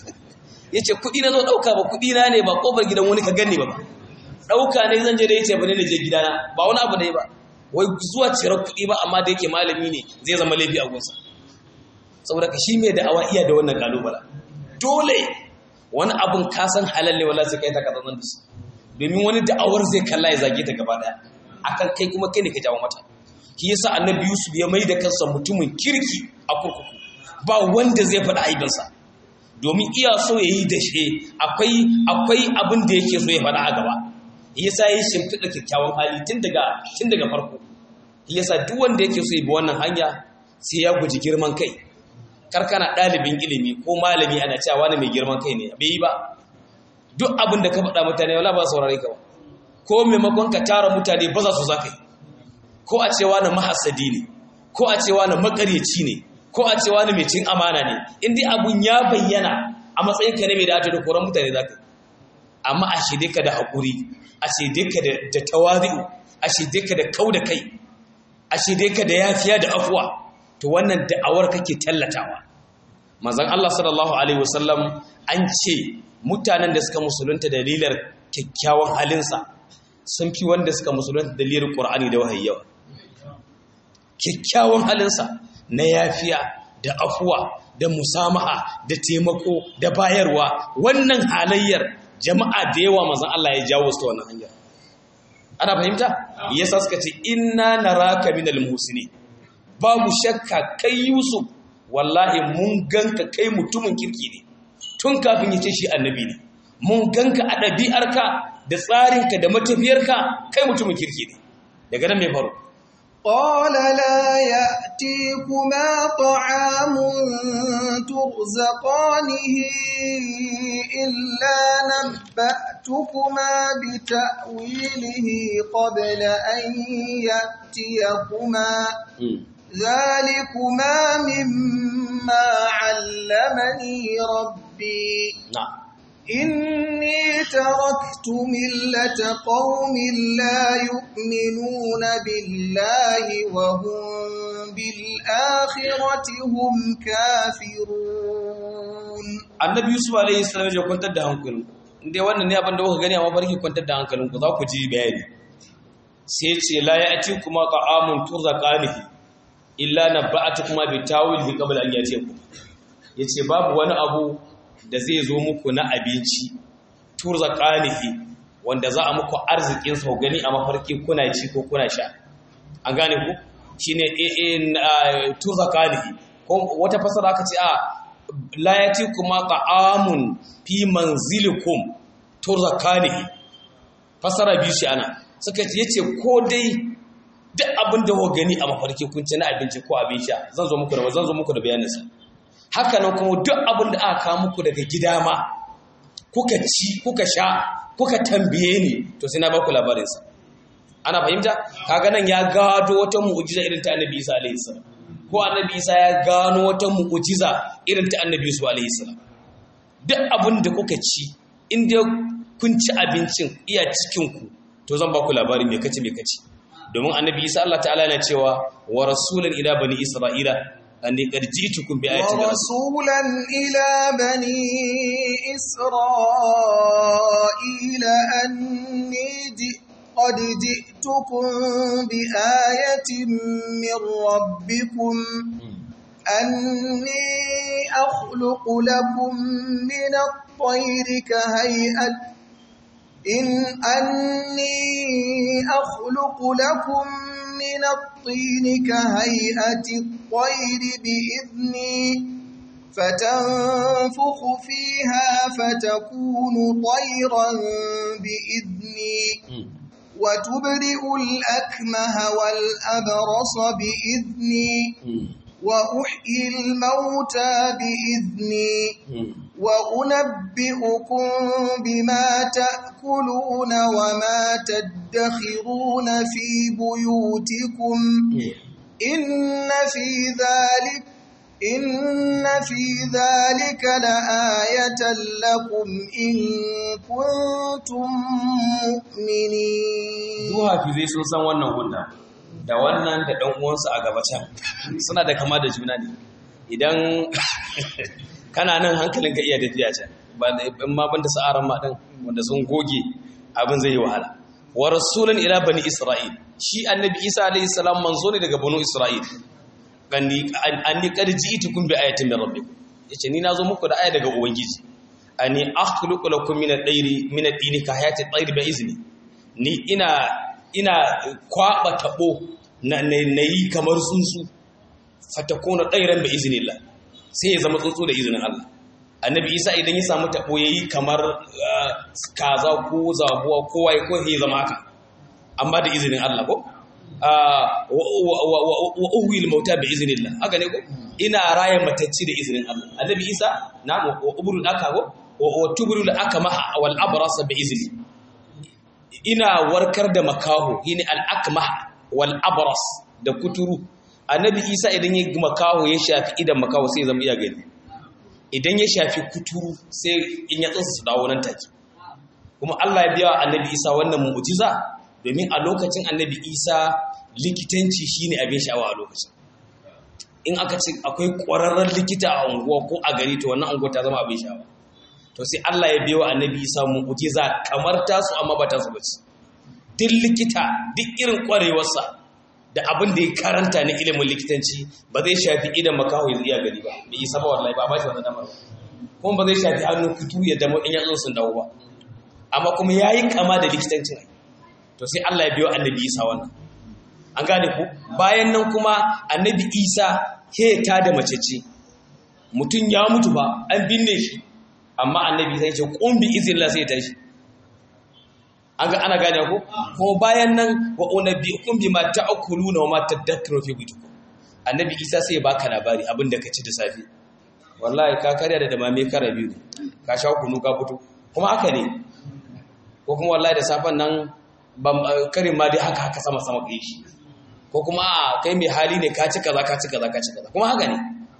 ya ce kuɗi na zo ɗauka ba kuɗi na ne ba ƙofar gidan wani ka gani ba ba ɗauka ne zan je da ya ce ba ne na je gidana ba wani abu ne ba wai zuwa cire kuɗi ba amma da yake malami ne zai zama laifi a gunsa saboda ka shi mai da'awa iya da wannan kalubala dole wani abun ka san halal ne wala sai kai ta kaza da shi domin wani da'awar zai kalla ya zage ta gaba daya akan kai kuma kai ne ka jawo mata shi yasa annabi yusuf ya mai da kansa mutumin kirki a kurkuku ba wanda zai faɗa aibinsa domin iya so ya yi dashe akwai akwai abin da yake so ya faɗa a gaba yasa ya shimfiɗa kyakkyawan hali tun daga tun daga farko yasa duk wanda yake so ya bi wannan hanya sai ya guji girman kai kar kana ɗalibin ilimi ko malami ana cewa wani mai girman kai ne bai yi ba duk abin da ka faɗa mutane wala ba saurare ka ba ko maimakon ka tara mutane ba za su za ka yi ko a cewa na mahassadi ne ko a cewa na makaryaci ne ko a cewa na mai cin amana ne in dai abun ya bayyana a matsayin ka ne mai dace da koran mutane za ka amma a shaide ka da haƙuri a shaide ka da tawari'u a shaide ka da kau da kai a shaide ka da yafiya da afuwa to wannan da'awar kake tallatawa manzon Allah sallallahu alaihi wasallam an ce mutanen da suka musulunta dalilar kyakkyawan halinsa sun fi wanda suka musulunta dalilin Qur'ani da wahayi yawa kyakkyawan halinsa na yafiya da afuwa da musamaha da taimako da bayarwa wannan halayyar jama'a da yawa manzon Allah ya jawo su ta wannan hanyar ana fahimta yasa suka ce inna naraka minal muhsinin babu shakka kai Yusuf wallahi mun ganka kai mutumin kirki ne tun kafin ya ce shi annabi ne mun ganka a ɗabi'arka da tsarinka da matafiyarka kai mutumin kirki ne daga nan mai faru قال لا يأتيكما طعام ترزقانه إلا نبأتكما بتأويله قبل أن يأتيكما ذلكما مما علمني ربي نعم إني تركت ملة قوم لا يؤمنون بالله وهم بالآخرة هم كافرون annabi yusuf alayhi salam ya kwantar da hankalin inda wannan ne abin da kuka gani a mafarki kwantar da hankalin ku za ku ji bayani sai ce la ya'ti kuma ta'amun turzaqanihi illa nabba'atukuma bi tawil bi qabla an yatiyakum yace babu wani abu da zai zo muku na abinci turzaqanihi wanda za a muku arzikin sau gani a mafarki kuna ci ko kuna sha an gane ku shine in turzaqanihi ko wata fasara aka ce a la kuma ta'amun fi manzilikum turzaqanihi fasara biyu shi ana suka ce yace ko dai duk abin da gani a mafarki kun ci na abinci ko abin sha zan zo muku da zan zo muku da bayaninsa haka nan kuma duk abin da aka kawo muku daga gida ma kuka ci kuka sha kuka tambaye ni to sai na ba ku labarinsa ana fahimta kaga nan ya gado wata mu'jiza irin ta annabi Isa alaihi salam ko annabi Isa ya gano wata mu'jiza irin ta annabi Yusuf alaihi salam duk abin da kuka ci in dai kun ci abincin iya cikin ku to zan ba ku labari me kace me kace domin annabi Isa Allah ta'ala yana cewa wa rasulan ila bani isra'ila anni qad ji'tukum bi ayatin min ورسولا إلى بني إسرائيل أني جئ- قد جئتكم بآية من ربكم أني أخلق لكم من الطير كهيئة إن أني أخلق لكم من الطين كهيئة الطير بإذني فتنفخ فيها فتكون طيرا بإذني وتبرئ الأكمه والأبرص بإذني وأحيي الموتى بإذني وأنبئكم بما تأكلون وما تدخرون في بيوتكم إن في ذلك إن في ذلك لآية لكم إن كنتم مؤمنين Duk hafizai sun san wannan hunda da wannan da ɗan uwansu a gabacin suna da kama da juna ne idan kana nan hankalin ka iya tafiya can ba da in ma banda sa'aran ma din wanda sun goge abin zai yi wahala wa rasulan ila bani isra'il shi annabi isa alayhi salam manzo ne daga banu isra'il gani anni qad ji'tukum bi ayatin min rabbikum yace ni nazo muku da aya daga ubangiji ani akhluqu lakum min ad-dayri min ad-dini ka hayati ad-dayri bi izni ni ina ina kwaba tabo na nayi kamar tsuntsu fatakuna dayran bi iznillah sai ya zama tsuntsu da izinin Allah annabi isa idan ya samu tabo yayi kamar uh, kaza ko zabuwa ko wai ko ya zama haka amma da izinin Allah ko wa uhwil mauta bi iznillah haka ne ko ina raya matacci da izinin Allah annabi isa na wa ubrul aka ko wa tubrul aka maha wal abras bi izni ina warkar da makaho yini al akmah wal abras da kuturu annabi isa idan ya makaho ya shafi idan makaho sai ya zama iya gani idan ya shafi kuturu sai in ya tsinsa su dawo nan take kuma Allah ya biya annabi isa wannan mu'jiza domin a lokacin annabi isa likitanci shine abin sha'awa a lokacin in aka ce akwai ƙwararren likita a unguwa ko a gari to wannan unguwa ta zama abin sha'awa to sai Allah ya biya annabi isa mu'jiza kamar tasu amma ba tasu bace duk likita duk irin ƙwarewarsa da abin da ya karanta na ilimin likitanci ba zai shafi idan makaho ya iya gani ba bai isa ba wallahi ba ba shi wannan damar ba kuma ba zai shafi hannun kutu ya dama in yatsun sun dawo ba amma kuma yayi kama da likitancin ai to sai Allah ya biyo annabi Isa wannan an gane ku bayan nan kuma annabi Isa ke ta da mace ce mutum ya mutu ba an binne shi amma annabi sai ya ce qum bi iznillah sai ya tashi an ga ana gane ko ko bayan nan wa unabbiukum bima ta'kuluna wa ma tadhakkaru fi buyutikum annabi isa sai ya baka labari abin da ka ci da safe wallahi ka karya da damame kara biyu ka sha kunu ka fito kuma haka ne ko kuma wallahi da safen nan karin ma dai haka haka sama sama kai shi ko kuma a kai mai hali ne ka ci kaza ka ci kaza ka ci kaza kuma haka ne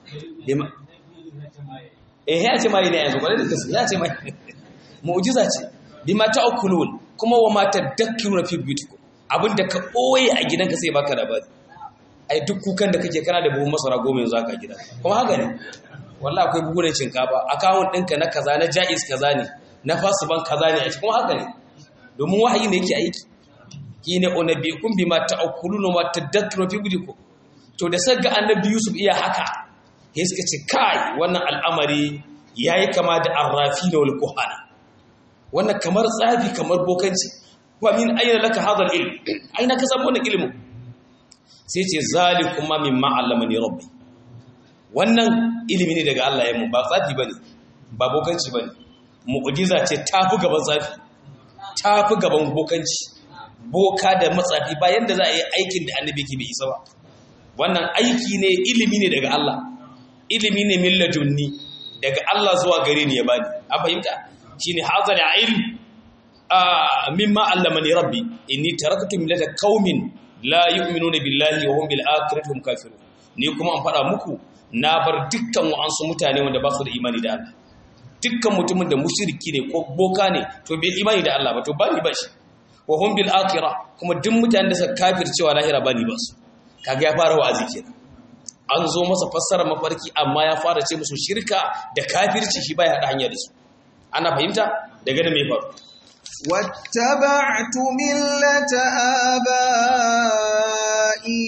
eh ya ce mai ne yanzu kwarai da gaske ya ce mai mu'jiza ce bima ta'kulun kuma wa ma tadakkiruna fi buyutikum abinda ka boye a gidanka sai baka labari ai duk kukan da kake kana da buhun masara goma yanzu aka gida kuma haka ne wallahi akwai buhunan shinkafa akawun ɗinka na kaza na jaiz kaza ne na fasiban kaza ne a kuma haka ne domin wahayi ne yake aiki shine unabbiukum bima ta'kuluna wa tadakkaru fi budikum to da saga annabi yusuf iya haka sai suka ce kai wannan al'amari yayi kama da arrafi da wal kuhana wannan kamar tsafi kamar bokanci wa min aina laka hadha al-ilm aina ka samu wannan ilmin sai ce zalikum ma mimma allamani rabbi wannan ilimi ne daga Allah ya mun ba tsafi bane ba bokanci bane mu'jiza ce tafi gaban tsafi tafi gaban bokanci boka da matsafi ba yanda za a yi aikin da annabi ke bai isa ba wannan aiki ne ilimi ne daga Allah ilimi ne min ladunni daga Allah zuwa gare ni ya bani an fahimta shine hazal ilm mimma allamani rabbi inni taraktu millata qaumin la yu'minuna billahi wa hum bil akhirati hum kafirun ni kuma an fada muku na bar dukkan wa'ansu mutane wanda ba su da imani da Allah dukkan mutumin da mushriki ne ko boka ne to bai imani da Allah ba to bani ba shi wa hum bil akhirah kuma duk mutanen da suka kafircewa lahira bani ba su kaga ya fara wa'azi kenan an zo masa fassara mafarki amma ya fara ce musu shirka da kafirci shi baya hada hanya da su ana fahimta daga da me faru واتبعت ملة آبائي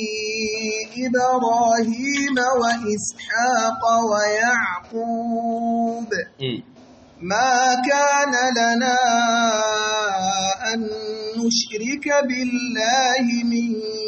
إبراهيم وإسحاق ويعقوب ما كان لنا أن نشرك بالله من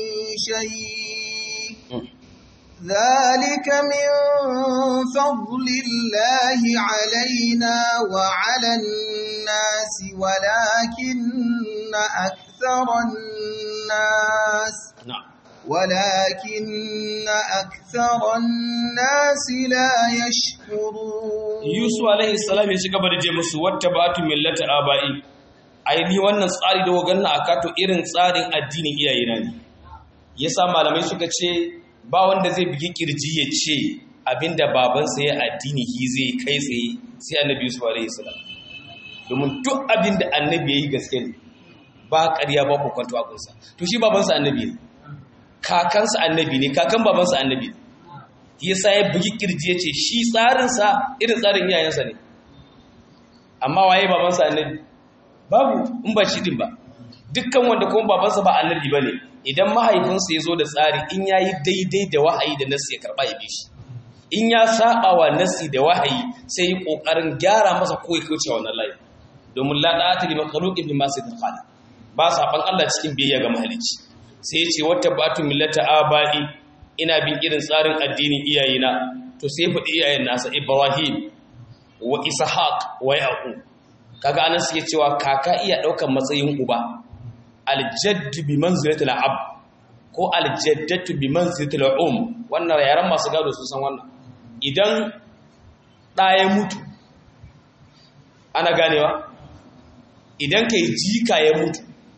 شيء ذلك من فضل الله علينا وعلى الناس ولكن أكثر الناس na'am ولكن أكثر الناس لا يشكرون Yusuf alaihi salam ya ci gaba da je musu wata batu millata abai aini wannan tsari da waganna akato irin tsarin addinin iyayena ne yasa malamai suka ce ba wanda zai bigi kirji ya ce abinda babansa ya addini hi zai kai tsaye sai annabi Yusuf alaihi salam domin duk abinda annabi yayi gaske ne ba ƙarya ba ku kwanto a kunsa to shi babansa annabi ne kakansa annabi ne kakan babansa annabi ne yasa ya bugi kirji ya ce shi tsarinsa irin tsarin iyayensa ne amma waye babansa annabi babu in ba shi din ba dukkan wanda kuma babansa ba annabi ba ne idan mahaifinsa ya zo da tsari in ya yi daidai da wahayi da nasi ya karɓa ya bi shi in ya saba wa nasi da wahayi sai yi ƙoƙarin gyara masa ko ya kauce wannan layi domin laɗa ta liman kalukin bin masu dirkali ba saɓan allah cikin biyayya ga mahalicci sai ya ce wata batu millata aba'i ina bin irin tsarin addinin iyayena to sai faɗi iyayen nasa Ibrahim wa Ishaq wa Yaqub kaga anan suke cewa kaka iya ɗaukan matsayin uba aljadd bi manzilatil ab ko aljaddatu bi manzilatil um wannan yaran masu gado sun san wannan idan ɗaya mutu ana ganewa idan kai jika ya mutu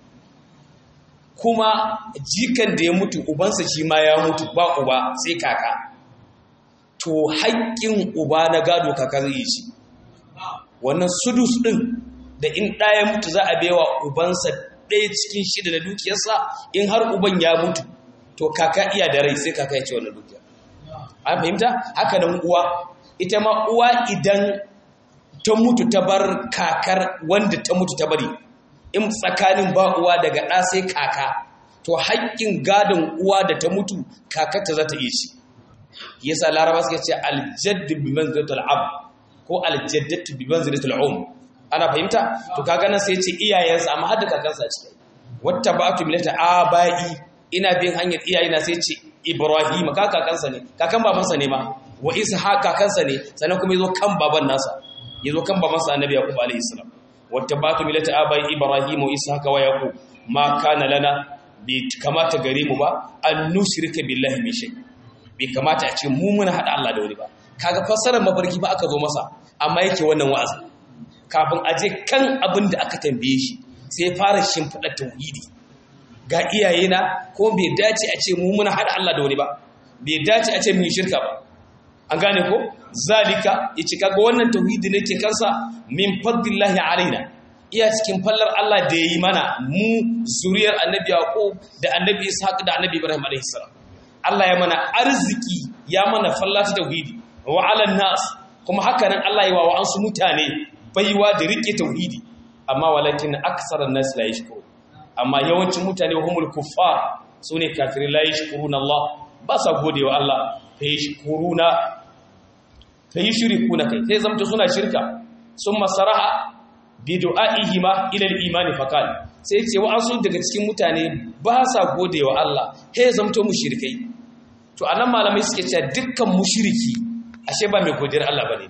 kuma jikan da ya mutu ubansa shi ma ya mutu ba uba sai kaka to haƙƙin uba na gado kaka zai ci wannan sudus ɗin da in ɗaya mutu za a baiwa ubansa ɗaya cikin shida da dukiyarsa in har uban ya mutu to kaka iya da rai sai kaka ya ce wannan dukiya an fahimta haka nan uwa ita ma uwa idan ta mutu ta bar kakar wanda ta mutu ta bari in tsakanin ba uwa daga ɗa sai kaka to haƙƙin gadon uwa da ta mutu kakarta za ta iya ci yasa laraba suka ce aljaddu bi manzilatul ab ko aljaddatu bi manzilatul um ana fahimta to kaga nan sai ce iyayensa amma har da kakansa a ciki wata ba'atu millata abai ina bin hanyar iyayena sai ce ibrahim ka kakansa ne kakan babansa ne ma wa ishaq kakansa ne sannan kuma yazo kan baban nasa yazo kan babansa annabi yaqub alaihi salam wattabatu millata abai ibrahim wa ishaqa wa yaqub ma kana lana bi kamata gare mu ba an nushrika billahi min shay bai kamata a ce mu muna hada Allah da wani ba kaga fassarar mafarki ba aka zo masa amma yake wannan wa'azi kafin a je kan abin da aka tambaye shi sai fara shimfiɗa tauhidi ga iyayena ko bai dace a ce mu muna hada Allah da wani ba bai dace a ce mun shirka ba an gane ko zalika yace kaga wannan tauhidi ne ke kansa min fadlillahi alaina iya cikin fallar Allah da yayi mana mu zuriyar annabi yaqub da annabi ishaq da annabi ibrahim alaihi salam Allah ya mana arziki ya mana fallata tauhidi wa ala nas kuma haka nan Allah ya wa wa'ansu mutane baiwa da rike tauhidi amma walakin aksaran nas la yashkuru amma yawancin mutane humul kuffar sune kafirai la yashkuruna Allah ba sa godewa Allah fa yashkuruna fa yushrikuna kai sai zamta suna shirka summa saraha bi du'aihima ila al-iman faqal sai ce wa asu daga cikin mutane ba sa godewa Allah he zamto mushrikai to anan malamai suke cewa dukkan mushriki ashe ba mai godiyar Allah bane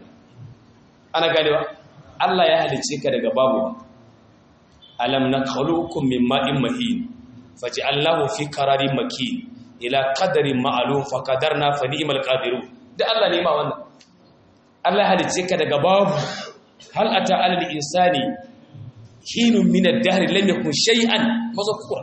ana gane ba Allah ya halice ka daga babu alam nakhluqukum min ma'in mahin faj'alnahu fi qararin makin ila qadarin ma'lum faqadarna fa ni'mal qadirun da Allah ne ma wannan Allah ya halice ka daga babu hal ata alal insani hinun min ad-dahr lam yakun shay'an mazkura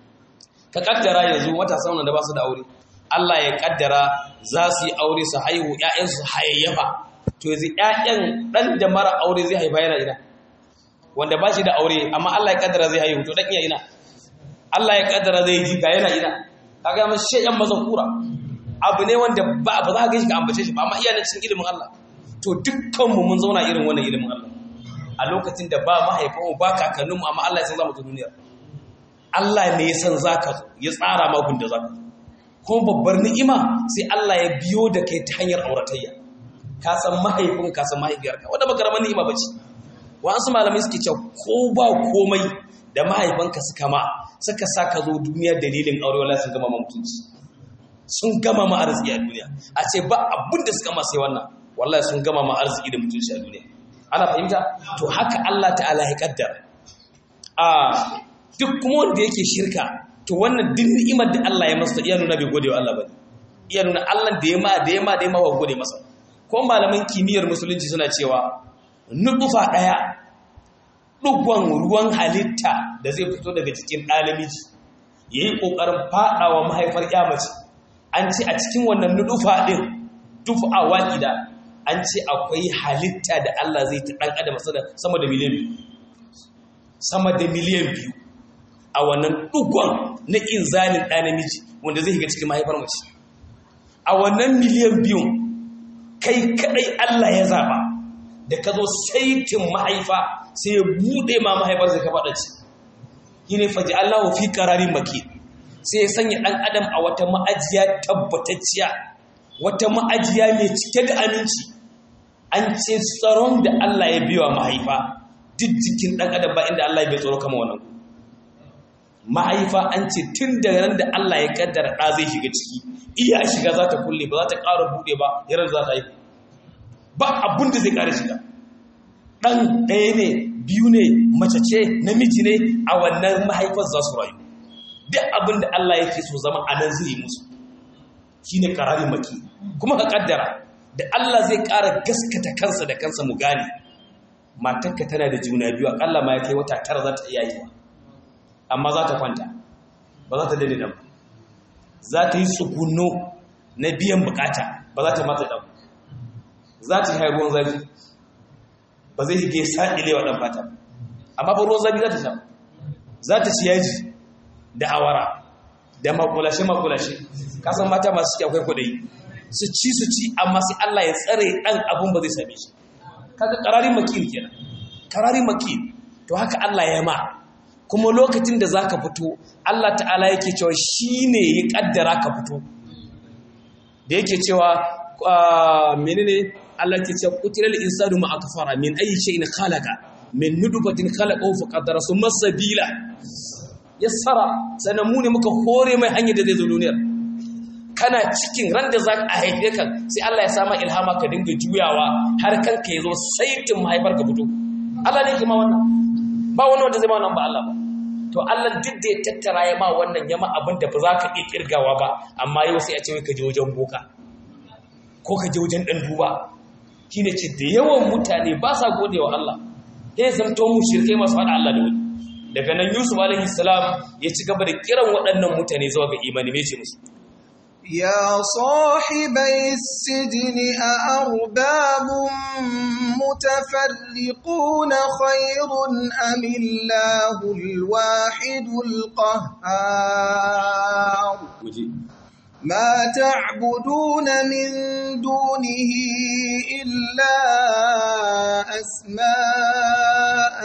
ka kaddara yanzu matasan da ba su da aure Allah ya kaddara za su yi aure su haihu ƴaƴansu hayayyafa to yanzu ƴaƴan dan da mara aure zai haifa yana ina wanda ba shi da aure amma Allah ya kaddara zai haihu to dan iya ina Allah ya kaddara zai ji ga yana ina kaga mun shay'an mazkura abu ne wanda ba ba za ka ga shi ka ambace shi ba amma iya nan cikin ilimin Allah to dukkanmu mun zauna irin wannan ilimin Allah a lokacin da ba mahaifinmu ba kakanninmu amma Allah ya san za mu ta duniya Allah ne ya san za ka zo ya tsara makon da za ka zo kuma babbar ni'ima sai Allah ya biyo da kai ta hanyar auratayya ka san mahaifin ka san mahaifiyarka wanda ba karamar ni'ima ba ce wasu malamai suke cewa ko ba komai da mahaifanka suka ma suka sa ka zo duniya dalilin aure wala sun gama ma mutunci sun gama ma arziki a duniya a ce ba abin da suka ma sai wannan wallahi sun gama ma arziki da mutunci a duniya ana fahimta to haka Allah ta'ala ya kaddara a duk kuma wanda yake shirka to wannan duk ni'imar da Allah ya masa iya nuna bai gode wa Allah bane iya nuna Allah da ya ma da ya ma da ya ma wa gode masa ko malaman kimiyyar musulunci suna cewa nudufa daya dugon ruwan halitta da zai fito daga cikin ɗalamiji yayi kokarin fadawa mahaifar ya mace an ce a cikin wannan nudufa din dufa waqida an ce akwai halitta da Allah zai ta ɗan adam sama da miliyan biyu sama da miliyan biyu a wannan ɗugon na inzalin ɗa namiji wanda zai shiga cikin mahaifar mace a wannan miliyan biyun kai kaɗai Allah ya zaɓa da ka zo saitin mahaifa sai ya buɗe ma mahaifar zai ka faɗa ci yi ne faji Allah fi ƙararin maki sai ya sanya ɗan adam a wata ma'ajiya tabbatacciya wata ma'ajiya mai cike da aminci an ce tsaron da Allah ya biwa mahaifa duk jikin ɗan adam ba inda Allah ya bai tsoro kama wannan mahaifa an ce tun da ran da Allah ya kaddara ɗa zai shiga ciki iya shiga za ta kulle ba za ta ƙara buɗe ba yaran za ta yi ba abin da zai ƙara shiga ɗan ɗaya ne biyu ne mace ce namiji ne a wannan mahaifar za su rayu duk abin da Allah yake so zama a nan zai yi musu shine ƙararin maki kuma ka kaddara da Allah zai ƙara gaskata kansa da kansa mu gane matarka tana da juna biyu akalla ma ya kai wata tara za ta iya yi amma za ta kwanta ba za ta daidai ɗan za ta yi tsugunno na biyan bukata ba za ta mata ɗan za ta yi ruwan zafi ba zai hige sa'ile wa ɗan fata amma ba ruwan zafi za ta sha za ta ci yaji da awara da makulashe-makulashe kasan mata masu ciki akwai kwaɗayi su ci su ci amma sai Allah ya tsare ɗan abun ba zai same shi kaga ƙararin makil kenan ƙararin makil to haka Allah ya ma kuma lokacin da zaka fito Allah ta'ala yake cewa shine ya kaddara ka fito da yake cewa menene Allah ke cewa qutilal insanu ma akfara min ayi shay'in khalaqa min nudfatin khalaqahu faqadara summa sabila yassara sanan mu ne muka hore mai hanyar da zai zo duniyar kana cikin ran da za a haife ka sai Allah ya sama ilhama ka dinga juyawa har kanka ya zo saitin mahaifar ka fito Allah ne ke ma wannan ba wani wanda zai ma wannan ba Allah ba to Allah duk da ya tattara ya ma wannan ya ma abin da ba za ka iya kirgawa ba amma yau sai a ce ka je wajen boka ko ka je wajen ɗan duba shi ne ce da yawan mutane ba sa gode wa Allah ya zamto mu shirkai masu haɗa Allah da wani daga nan Yusuf alaihi salam ya ci gaba da kiran waɗannan mutane zuwa ga imani me ce musu يا صاحبي السجن أأرباب متفرقون خير أم الله الواحد القهار ما تعبدون من دونه إلا أسماء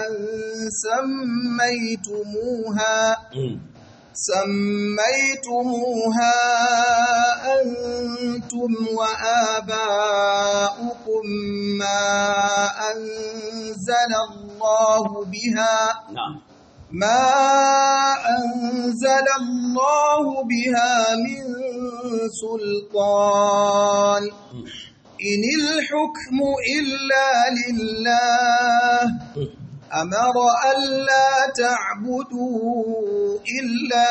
سميتموها سميتموها أنتم وآباؤكم ما أنزل الله بها na'am ما أنزل الله بها من سلطان إن الحكم إلا لله أمر ألا تعبدوا إلا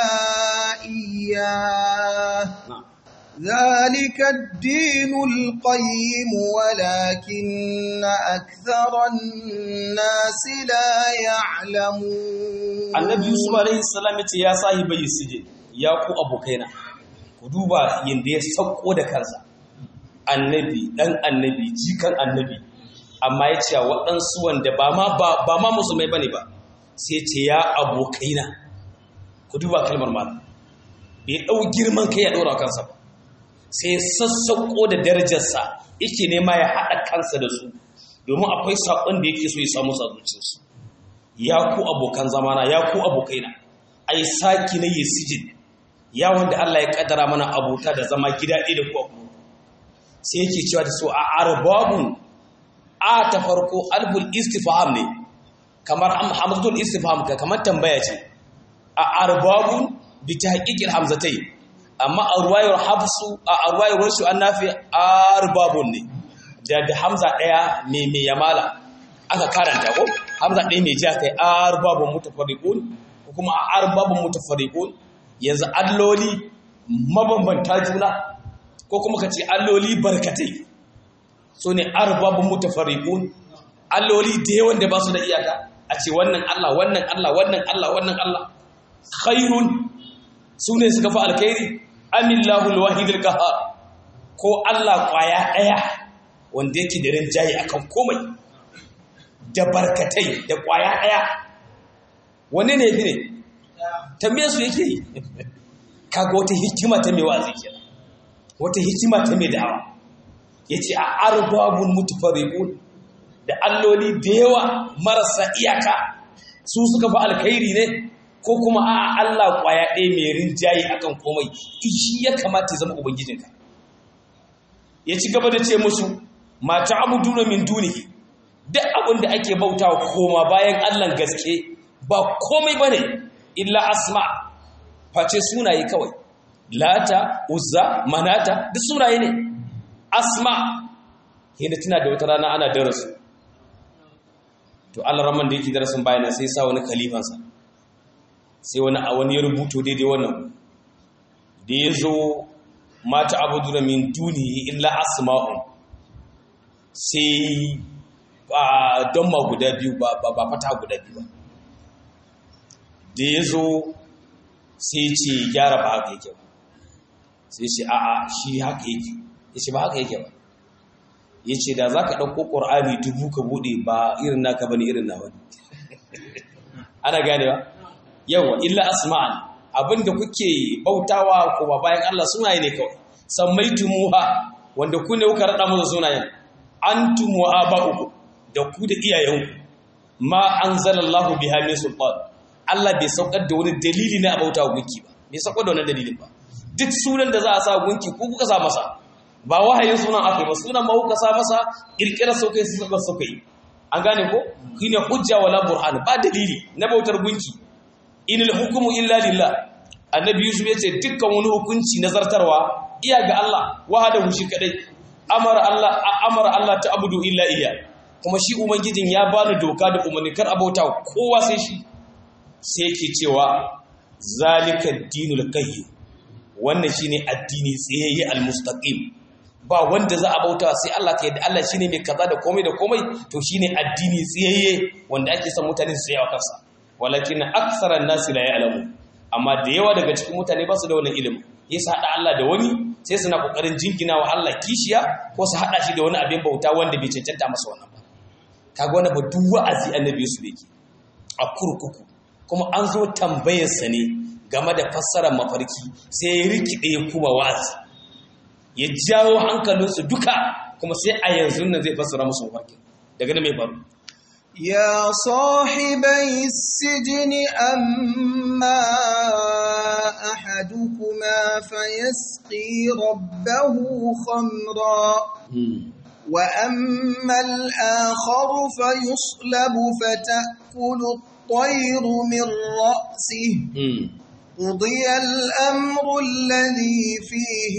إياه na'am ذلك الدين القيم ولكن أكثر الناس لا يعلمون annabi yusuf alaihi salam ya ce ya sahibai sijin ya ku abokaina ku duba yanda ya sauko da kansa annabi dan annabi jikan annabi amma ya ce waɗansu wanda ba ma ba ma musulmai bane ba sai ce ya abokaina ku duba kalmar malam bai ɗau girman kai ya ɗora kansa ba sai sassauko da darajarsa yake nema ya haɗa kansa da su domin akwai saƙon da yake so ya samu sa zuciyarsu ya ku abokan zamana ya ku abokaina ai saki na yasijin ya wanda Allah ya kaddara mana abota da zama gida ɗaya da ku a kuma sai yake cewa da su a arbabun a ta farko albul istifham ne kamar hamzatul istifham ka kamar tambaya ce a arbabun bi tahqiqil hamzatai amma a ruwayar hafsu a ruwayar wasu annafi arbabun ne da da hamza daya me me yamala aka karanta ko hamza ɗaya mai ji aka yi arbabun mutafarriqun ko kuma arbabun mutafarriqun yanzu alloli mabambanta juna ko kuma ka ce alloli barkatai so ne arbabun mutafarriqun alloli da yawan da ba su da iyaka a ce wannan Allah wannan Allah wannan Allah wannan Allah khairun su ne suka fi alkhairi amillahu alwahidul qahhar ko Allah kwaya daya wanda yake da rinjaye akan komai da barkatai da kwaya daya wanne ne fi ne tambaye su yake yi kaga wata hikima ta mai wazi kenan wata hikima ta mai da'awa yace a arbabun mutafarriqun da alloli da yawa marasa iyaka su suka fi alkhairi ne ko kuma a Allah kwaya ɗaya mai rinjaye akan komai shi ya kamata ya zama ubangijinka ya ci gaba da ce musu mata abuduna min dunihi duk abin da ake bautawa koma bayan Allah gaske ba komai bane illa asma face sunaye kawai lata uzza manata duk sunaye ne asma yana tana da wata rana ana darasu to Allah raman da yake darasin bayana sai sa wani khalifansa sai wani a wani ya rubuto daidai wannan da ya zo mata abudu min duni illa asma'un sai don ma guda biyu ba fata guda biyu ba da ya zo sai ce gyara ba haka yake ba sai ce a'a shi haka yake ya ce ba haka yake ba ya ce da za ka ɗauko ƙor'ani dubu ka buɗe ba irin naka ba ne irin na wani ana gane ba yawa illa asma'an abinda kuke bautawa ko ba bayan Allah sunaye ne kawai sammaitumuha wanda ku ne kuka rada musu sunayen antum wa aba'ukum da ku da iyayenku ma anzalallahu biha min sultan Allah bai saukar da wani dalili na bautawa gunki ba bai saukar da wani dalilin ba duk sunan da za a sa gunki ku kuka sa masa ba wahayin sunan aka yi ba sunan ma kuka sa masa kirkirar saukai su suka suka yi an gane ko shine hujja wala burhan ba dalili na bautar gunki inil hukumu illa lillah annabi yusuf yace dukkan wani hukunci nazartarwa iya ga Allah wahdahu shi kadai amara Allah amara Allah ta abudu illa iya kuma shi ubangijin ya bani doka da umarni kar abauta kowa sai shi sai yake cewa zalika dinul qayyim wannan shine addini tsayayye almustaqim ba wanda za a bauta sai Allah ta yadda Allah shine mai kaza da komai da komai to shine addini tsayayye wanda ake son mutane su tsaya kansa walakin aktsaran nasi la ya'lamu amma da yawa daga cikin mutane ba su da wannan ilimi yasa hada Allah da wani sai suna kokarin jinkina wa Allah kishiya ko su hada shi da wani abin bauta wanda bai cancanta masa wannan ba kaga wannan ba duk wa'azi annabi su yake a kurkuku kuma an zo tambayar sa ne game da fassarar mafarki sai ya rikide kuma wa'azi ya jawo hankalinsu duka kuma sai a yanzu nan zai fassara musu mafarki daga nan mai faru يا صاحبي السجن أما أحدكما فيسقي ربه خمرا وأما الآخر فيصلب فتأكل الطير من رأسه قضي الأمر الذي فيه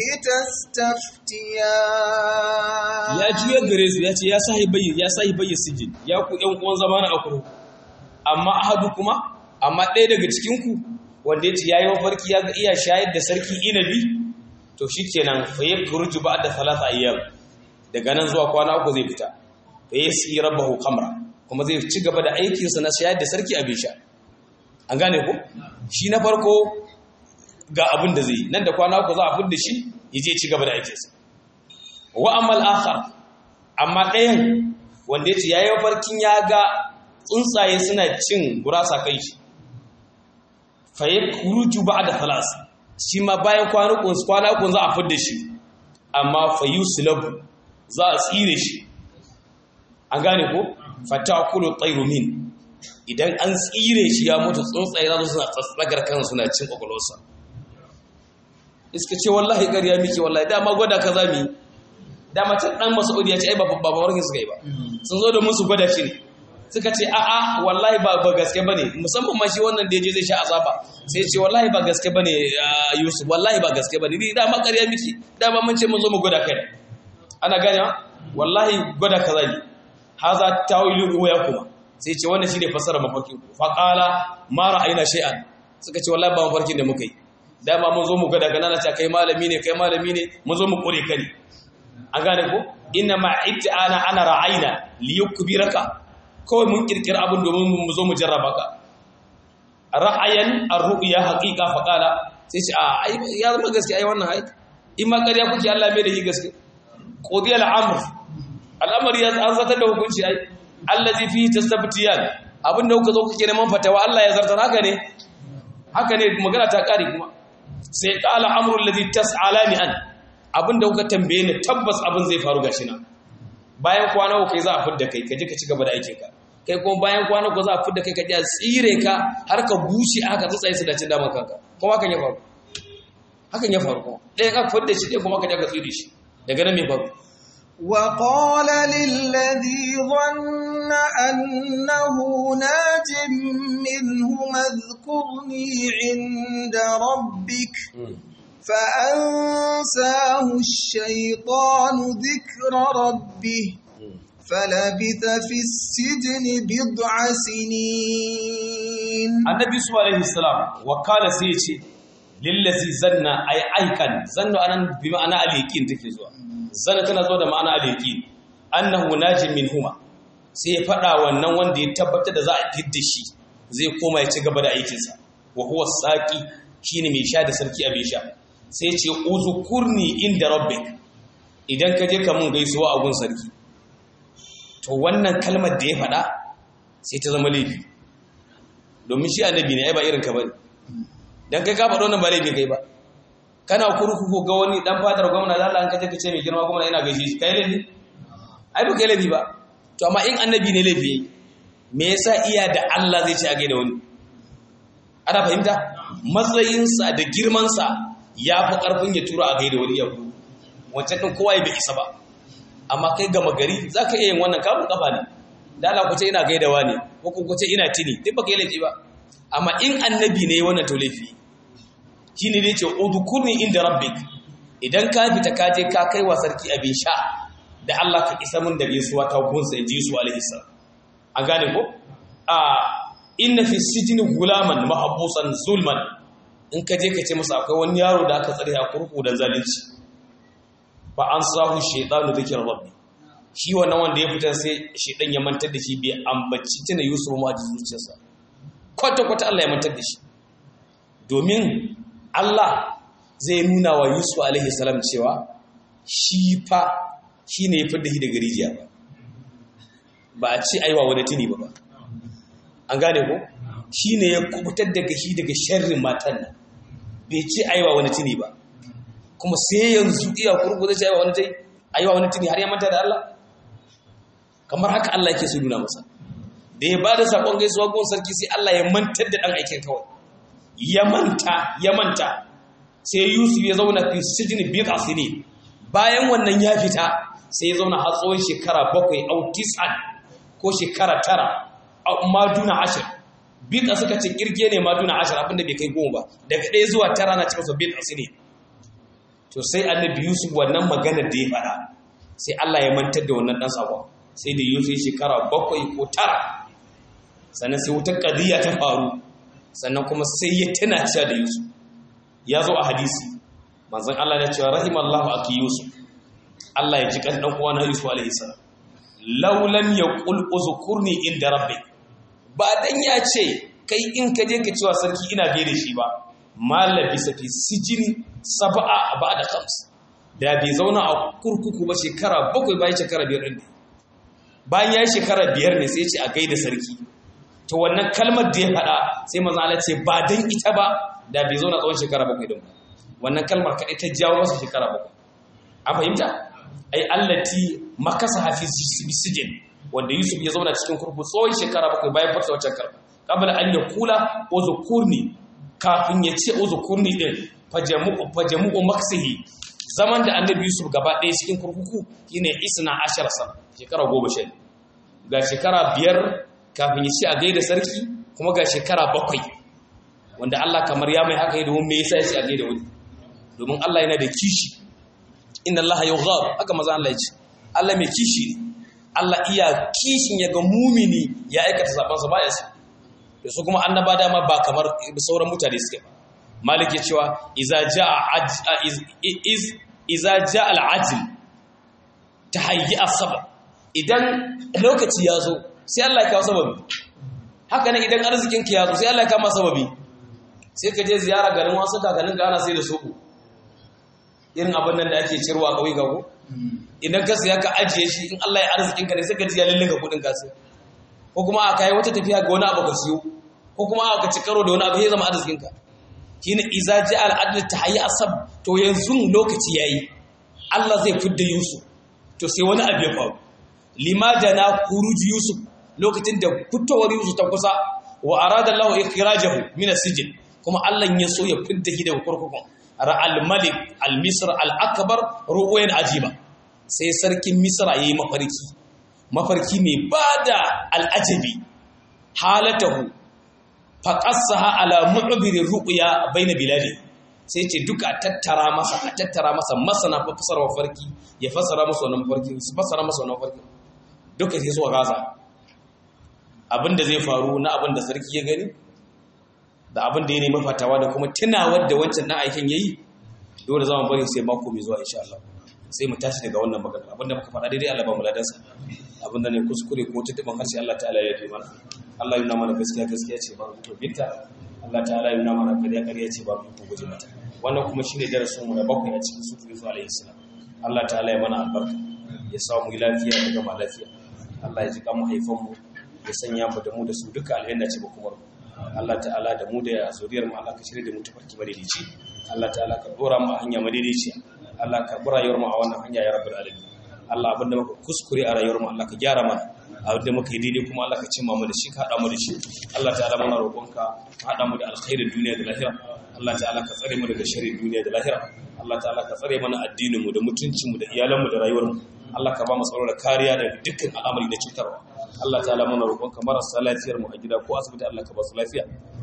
تستفتيان ya juya gare su ya ce ya sahibai ya sahibai sijin ya ku ƴan uwan zamana a kuro amma ahadu kuma amma ɗaya daga cikin ku wanda ya ce yayi mafarki ya ga iya shayar da sarki inabi to shikenan fa yakruju ba'da thalatha ayyam daga nan zuwa kwana uku zai fita fa yasi rabbahu khamra kuma zai ci gaba da aikin sa na shayar da sarki abin sha an gane ko shi na farko ga abin da zai nan da kwana uku za a fidda shi yaje ci gaba da aikinsa wa amal akhar amma ɗayan wanda yace yayi farkin ya ga tsuntsaye suna cin gurasa kai shi fa yakhruju ba'da thalas shi ma bayan kwanukun kwana kun za a fidda shi amma fa yuslabu za a tsire shi an gane ko fatakulu tayru min idan an tsire shi ya mutu tsuntsaye za su suna tsatsagar kan suna cin kwakwalwarsa iska ce wallahi ƙarya miki wallahi dama gwada ka za mu yi dama ta ɗan masaudi ya ce ai ba warkin suka yi ba sun zo domin su gwada shi ne suka ce a'a wallahi ba ba gaske ba ne musamman ma shi wannan da ya je zai sha azaba sai ce wallahi ba gaske ba ne yusuf wallahi ba gaske ba ne ni dama ƙarya miki dama mun ce mun zo mu gwada kai ana gane wallahi gwada kaza ne haza tawilu ruya kuma sai ce wannan shine fasara mafarkin fa qala ma ra'ayna shay'an suka ce wallahi ba mafarkin da muka yi dama mun zo mu gwada kana ta kai malami ne kai malami ne mun zo mu kure ka ne an gane ko inna ma ana ana ra'ayna li yukbiraka kawai mun kirkira abin domin mu zo mu jarraba ka ra'ayan ar-ru'ya haqiqa fa qala sai ce a ai ya zama gaske ai wannan ai in ma ƙarya kuke Allah mai da yi gaske qudi al-amr al-amr ya an zartar da hukunci ai allazi fihi tastabtiyan abinda kuka zo kuke neman fatawa Allah ya zartar haka ne haka ne magana ta kare kuma sai qala amru allazi tas'alani an abinda kuka tambaye ni tabbas abin zai faru gashi na bayan kwana uku kai za a fidda kai kaje ka ci gaba da aikin ka kai kuma bayan kwana uku za a fidda kai ka ji a tsire ka har ka bushe aka tsatsaye su da cin daman kanka kuma hakan ya faru hakan ya faru kuma ɗaya ka fidda shi ɗaya kuma ka je ka tsire shi daga nan me faru وقال للذي ظن أنه ناج منهم اذكرني عند ربك فأنساه الشيطان ذكر ربه فلبث في السجن بضع سنين النبي صلى الله عليه وسلم وقال سيتي للذي ظن أي أيكن ظن أنا بمعنى اليقين تكذوا zana tana zo da ma'ana al-yaqin annahu najin minhuma sai ya fada wannan wanda ya tabbatar da za a fidda shi zai koma ya ci gaba da aikin sa wa huwa saqi shine mai sha da sarki abin sha sai ya ce uzukurni inda rabbik idan ka je ka mun gaisuwa a gun sarki to wannan kalmar da ya fada sai ta zama laifi domin shi annabi ne ai ba irin ka bane dan kai ka faɗo wannan ba laifi kai ba kana kurkuku ga wani dan fatar gwamna da Allah an kaje kace mai girma gwamna ina gaishe shi kai laifi ai ba kai laifi ba to amma in annabi ne laifi yayi me yasa iya da Allah zai ce a gaida wani ana fahimta matsayin sa da girman sa yafi karfin ya tura a gaida wani yau wancan din kowa bai isa ba amma kai gama gari zaka iya yin wannan kamun kafa ne da Allah ku ce ina gaidawa ne ko ku ce ina tini duk baka yi laifi ba amma in annabi ne wannan to laifi shi ne ce udukurni inda rabbik idan ka fita ka je ka kai wa sarki abin sha da Allah ka isa min da gaisuwa ta gunsa in ji su alaihi salam an gane ko a inna fi sijni gulaman mahbusan zulman in ka je ka ce masa akwai wani yaro da aka tsare a kurku da zalunci ba an sahu shaytanu dhikr rabbi shi wannan wanda ya fita sai shaytan ya mantar da shi bai ambaci tuna Yusuf ma da zuciyarsa kwata kwata Allah ya mantar da shi domin Allah zai nuna wa Yusuf alaihi salam cewa shi fa shine ya fidda shi daga rijiya ba ba a ce aiwa wani tuni ba ba an gane ko shi ne ya kubutar daga shi daga sharrin matan nan bai ce aiwa wani tuni ba kuma sai yanzu iya kurku zai ce aiwa wani tai aiwa wani tuni har ya manta da Allah kamar haka Allah yake so nuna masa da ya bada sakon gaisuwa gon sarki sai Allah ya mantar da dan aikin kawai ya manta ya manta sai Yusuf ya zauna fi sijni bid'a sinin bayan wannan ya fita sai ya zauna har tsawon shekara bakwai au tis'an ko shekara tara maduna ashir bid'a suka ce kirge ne maduna ashir abinda bai kai goma ba daga ɗaya zuwa tara na cikin bid'a su ne to sai annabi yusuf wannan maganar da ya faɗa sai Allah ya mantar da wannan ɗan sakon sai da yusuf shekara bakwai ko tara sannan sai wutar qadiyya ta faru sannan kuma sai ya tana cewa da yusuf ya zo a hadisi manzon Allah ya ce rahimallahu aki yusuf Allah ya ji kan dan uwa na yusuf alaihi salam laulam ya ƙul uzukurni inda rabbi ba dan ya ce kai in ka je ka cewa sarki ina gai da shi ba malabi safi sijini saba'a ba da khams da bai zauna a kurkuku ba shekara bakwai bayan shekara biyar ɗin bayan ya yi shekara biyar ne sai ce a gaida sarki to wannan kalmar da ya faɗa sai maza Allah ce ba dan ita ba da bai zauna tsawon shekara bakwai din ba wannan kalmar kaɗai ta jawo masa shekara bakwai an fahimta ai allati makasa hafi sijin wanda Yusuf ya zauna cikin kurkuku tsawon shekara bakwai bayan farsa wancan karba kabla an ya kula uzukurni kafin ya ce uzukurni din fajamu'u fajamu'u maksihi zaman da annabi Yusuf gaba ɗaya cikin kurkuku shine isna ashar sa shekara goma sha ga shekara biyar kafin ya ce a gaida sarki kuma ga shekara bakwai wanda Allah kamar ya mai haka yi domin me yasa ya ce a gaida wani domin Allah yana da kishi inna Allah yughar haka maza Allah ya ce Allah mai kishi ne Allah iya kishin ya ga mumini ya aikata sabansa baya su da su kuma annaba dama ba kamar sauran mutane suke ba malik ya cewa iza jaa iz iza jaa al-ajl tahayyi as-sabr idan lokaci ya zo sai Allah ya kawo sababi haka nan idan arzikin ki ya zo sai Allah ya kama sababi sai ka je ziyara garin wasu kakannin ka ana sai da soko irin abin nan da ake cirwa a ƙauyuka ko idan ka siya ka ajiye shi in Allah ya arzikin ka ne sai ka ji ya lulluka kuɗin ka sai ko kuma a kai wata tafiya ga wani abu ka siyo ko kuma aka ci karo da wani abu ya zama arzikin ka shine iza ji al'adl tahayyi asab to yanzu lokaci yayi Allah zai fidda Yusuf to sai wani abu ya faru limadana kuruj Yusuf lokacin da fitowar Yusuf ta kusa wa arada Allah ikhrajahu min as-sijn kuma Allah ya so ya fidda shi daga kurkukun ra'al malik al-misr al-akbar ruwayan ajiba sai sarkin misra yayi mafarki mafarki mai bada al'ajabi halatahu faqassaha ala mu'bir ru'ya baina biladi sai ce duka a tattara masa a tattara masa masana fasara mafarki ya fasara masa wannan mafarki su fasara masa wannan mafarki duka sai zuwa gaza abinda zai faru na abinda sarki ya gani da abin da ya nemi fatawa da kuma tunawar da wancan na aikin yayi dole za mu bari sai mako mai zuwa insha Allah sai mu tashi daga wannan magana abin da muka faɗa daidai Allah ba mu ladansa abin da ne kuskure ko tuntuɓin harshe Allah ta'ala ya yi mana Allah ya nuna mana gaskiya gaskiya ce ba mu binta Allah ta'ala ya nuna mana ƙarya ƙarya ce ba mu ko guje mata wannan kuma shine darasin mu na bakwai a cikin sufi Yusuf alaihi salam Allah ta'ala ya mana albarka ya sa mu lafiya da gama lafiya Allah ya ji kan mu haifan mu ya sanya mu da mu da su duka aljanna ce ba kuma mu Allah ta'ala da mu da zuriyar mu Allah ka shirye da mu tafarki madaidaici Allah ta'ala ka dora mu a hanya madaidaici Allah ka bi rayuwar mu a wannan hanya ya rabbul alamin Allah abinda muka kuskure a rayuwar mu Allah ka gyara mana abinda muka yi daidai kuma Allah ka cimma mu da shi ka hada mu da shi Allah ta'ala muna roƙonka ka hada mu da alkhairin duniya da lahira Allah ta'ala ka tsare mu daga sharrin duniya da lahira Allah ta'ala ka tsare mana addinin mu da mutuncin mu da iyalan mu da rayuwar mu Allah ka ba mu tsaro da kariya daga dukkan al'amari da cutarwa Allah ta'ala muna roƙonka marasa lafiyar mu a gida ko asibiti Allah ka ba su lafiya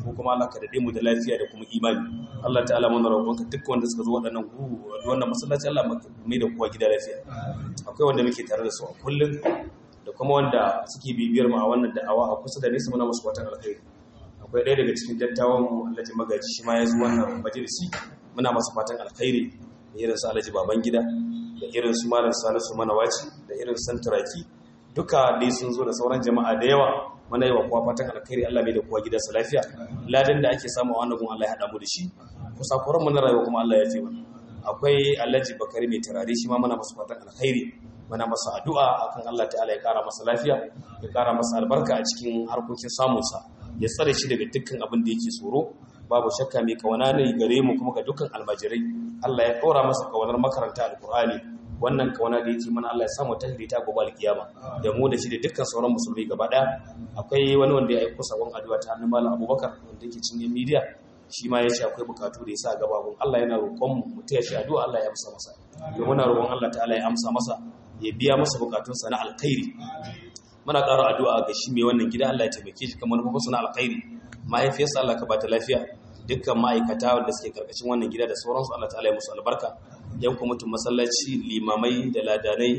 ko kuma Allah ka dade mu da lafiya da kuma imani Allah ta'ala muna roƙonka duk wanda suka zo waɗannan gu wannan masallaci Allah mai da kowa gida lafiya akwai wanda muke tare da su a kullum da kuma wanda suke bibiyar mu a wannan da'awa a kusa da nesa muna musu watan alkhairi akwai ɗaya daga cikin dattawan mu Alhaji Magaji shi ma ya zo wannan majalisi muna masa fatan alkhairi da irin su Alhaji Babangida da irin su Malam Salisu Manawaci da irin su Santaraki duka dai sun zo da sauran jama'a da yawa muna yi wa kowa fatan alkhairi Allah bai da kowa gidansa lafiya ladan da ake samu a wannan gun Allah ya haɗa mu da shi kusa kuran mu na rayuwa kuma Allah ya fi mana akwai Alhaji Bakari mai turare shi ma muna masa fatan alkhairi muna masa addu'a akan Allah ta'ala ya kara masa lafiya ya kara masa albarka a cikin harkokin samunsa ya tsare shi daga dukkan abin da yake tsoro babu shakka mai kawana ne gare mu kuma ga dukkan almajirai Allah ya ɗora masa kawanar makaranta alkur'ani wannan kawana da yake mana Allah ya samu tahrita gobe alkiyama da mu da shi da dukkan sauran musulmi gaba daya akwai wani wanda ya aika sabon addu'a ta hannun malam Abubakar wanda yake cikin media shi ma yace akwai bukatu da yasa gaba gun Allah yana roƙon mu mu taya shi addu'a Allah ya amsa masa to muna roƙon Allah ta'ala ya amsa masa ya biya masa bukatunsa na alkhairi muna ƙara addu'a ga shi mai wannan gida Allah ya taimake shi kamar mafi na alkhairi mahaifiyarsa Allah ka bata lafiya dukkan ma'aikata wanda suke karkashin wannan gida da sauransu Allah ta'ala ya musu albarka yan kwamitin masallaci limamai da ladanai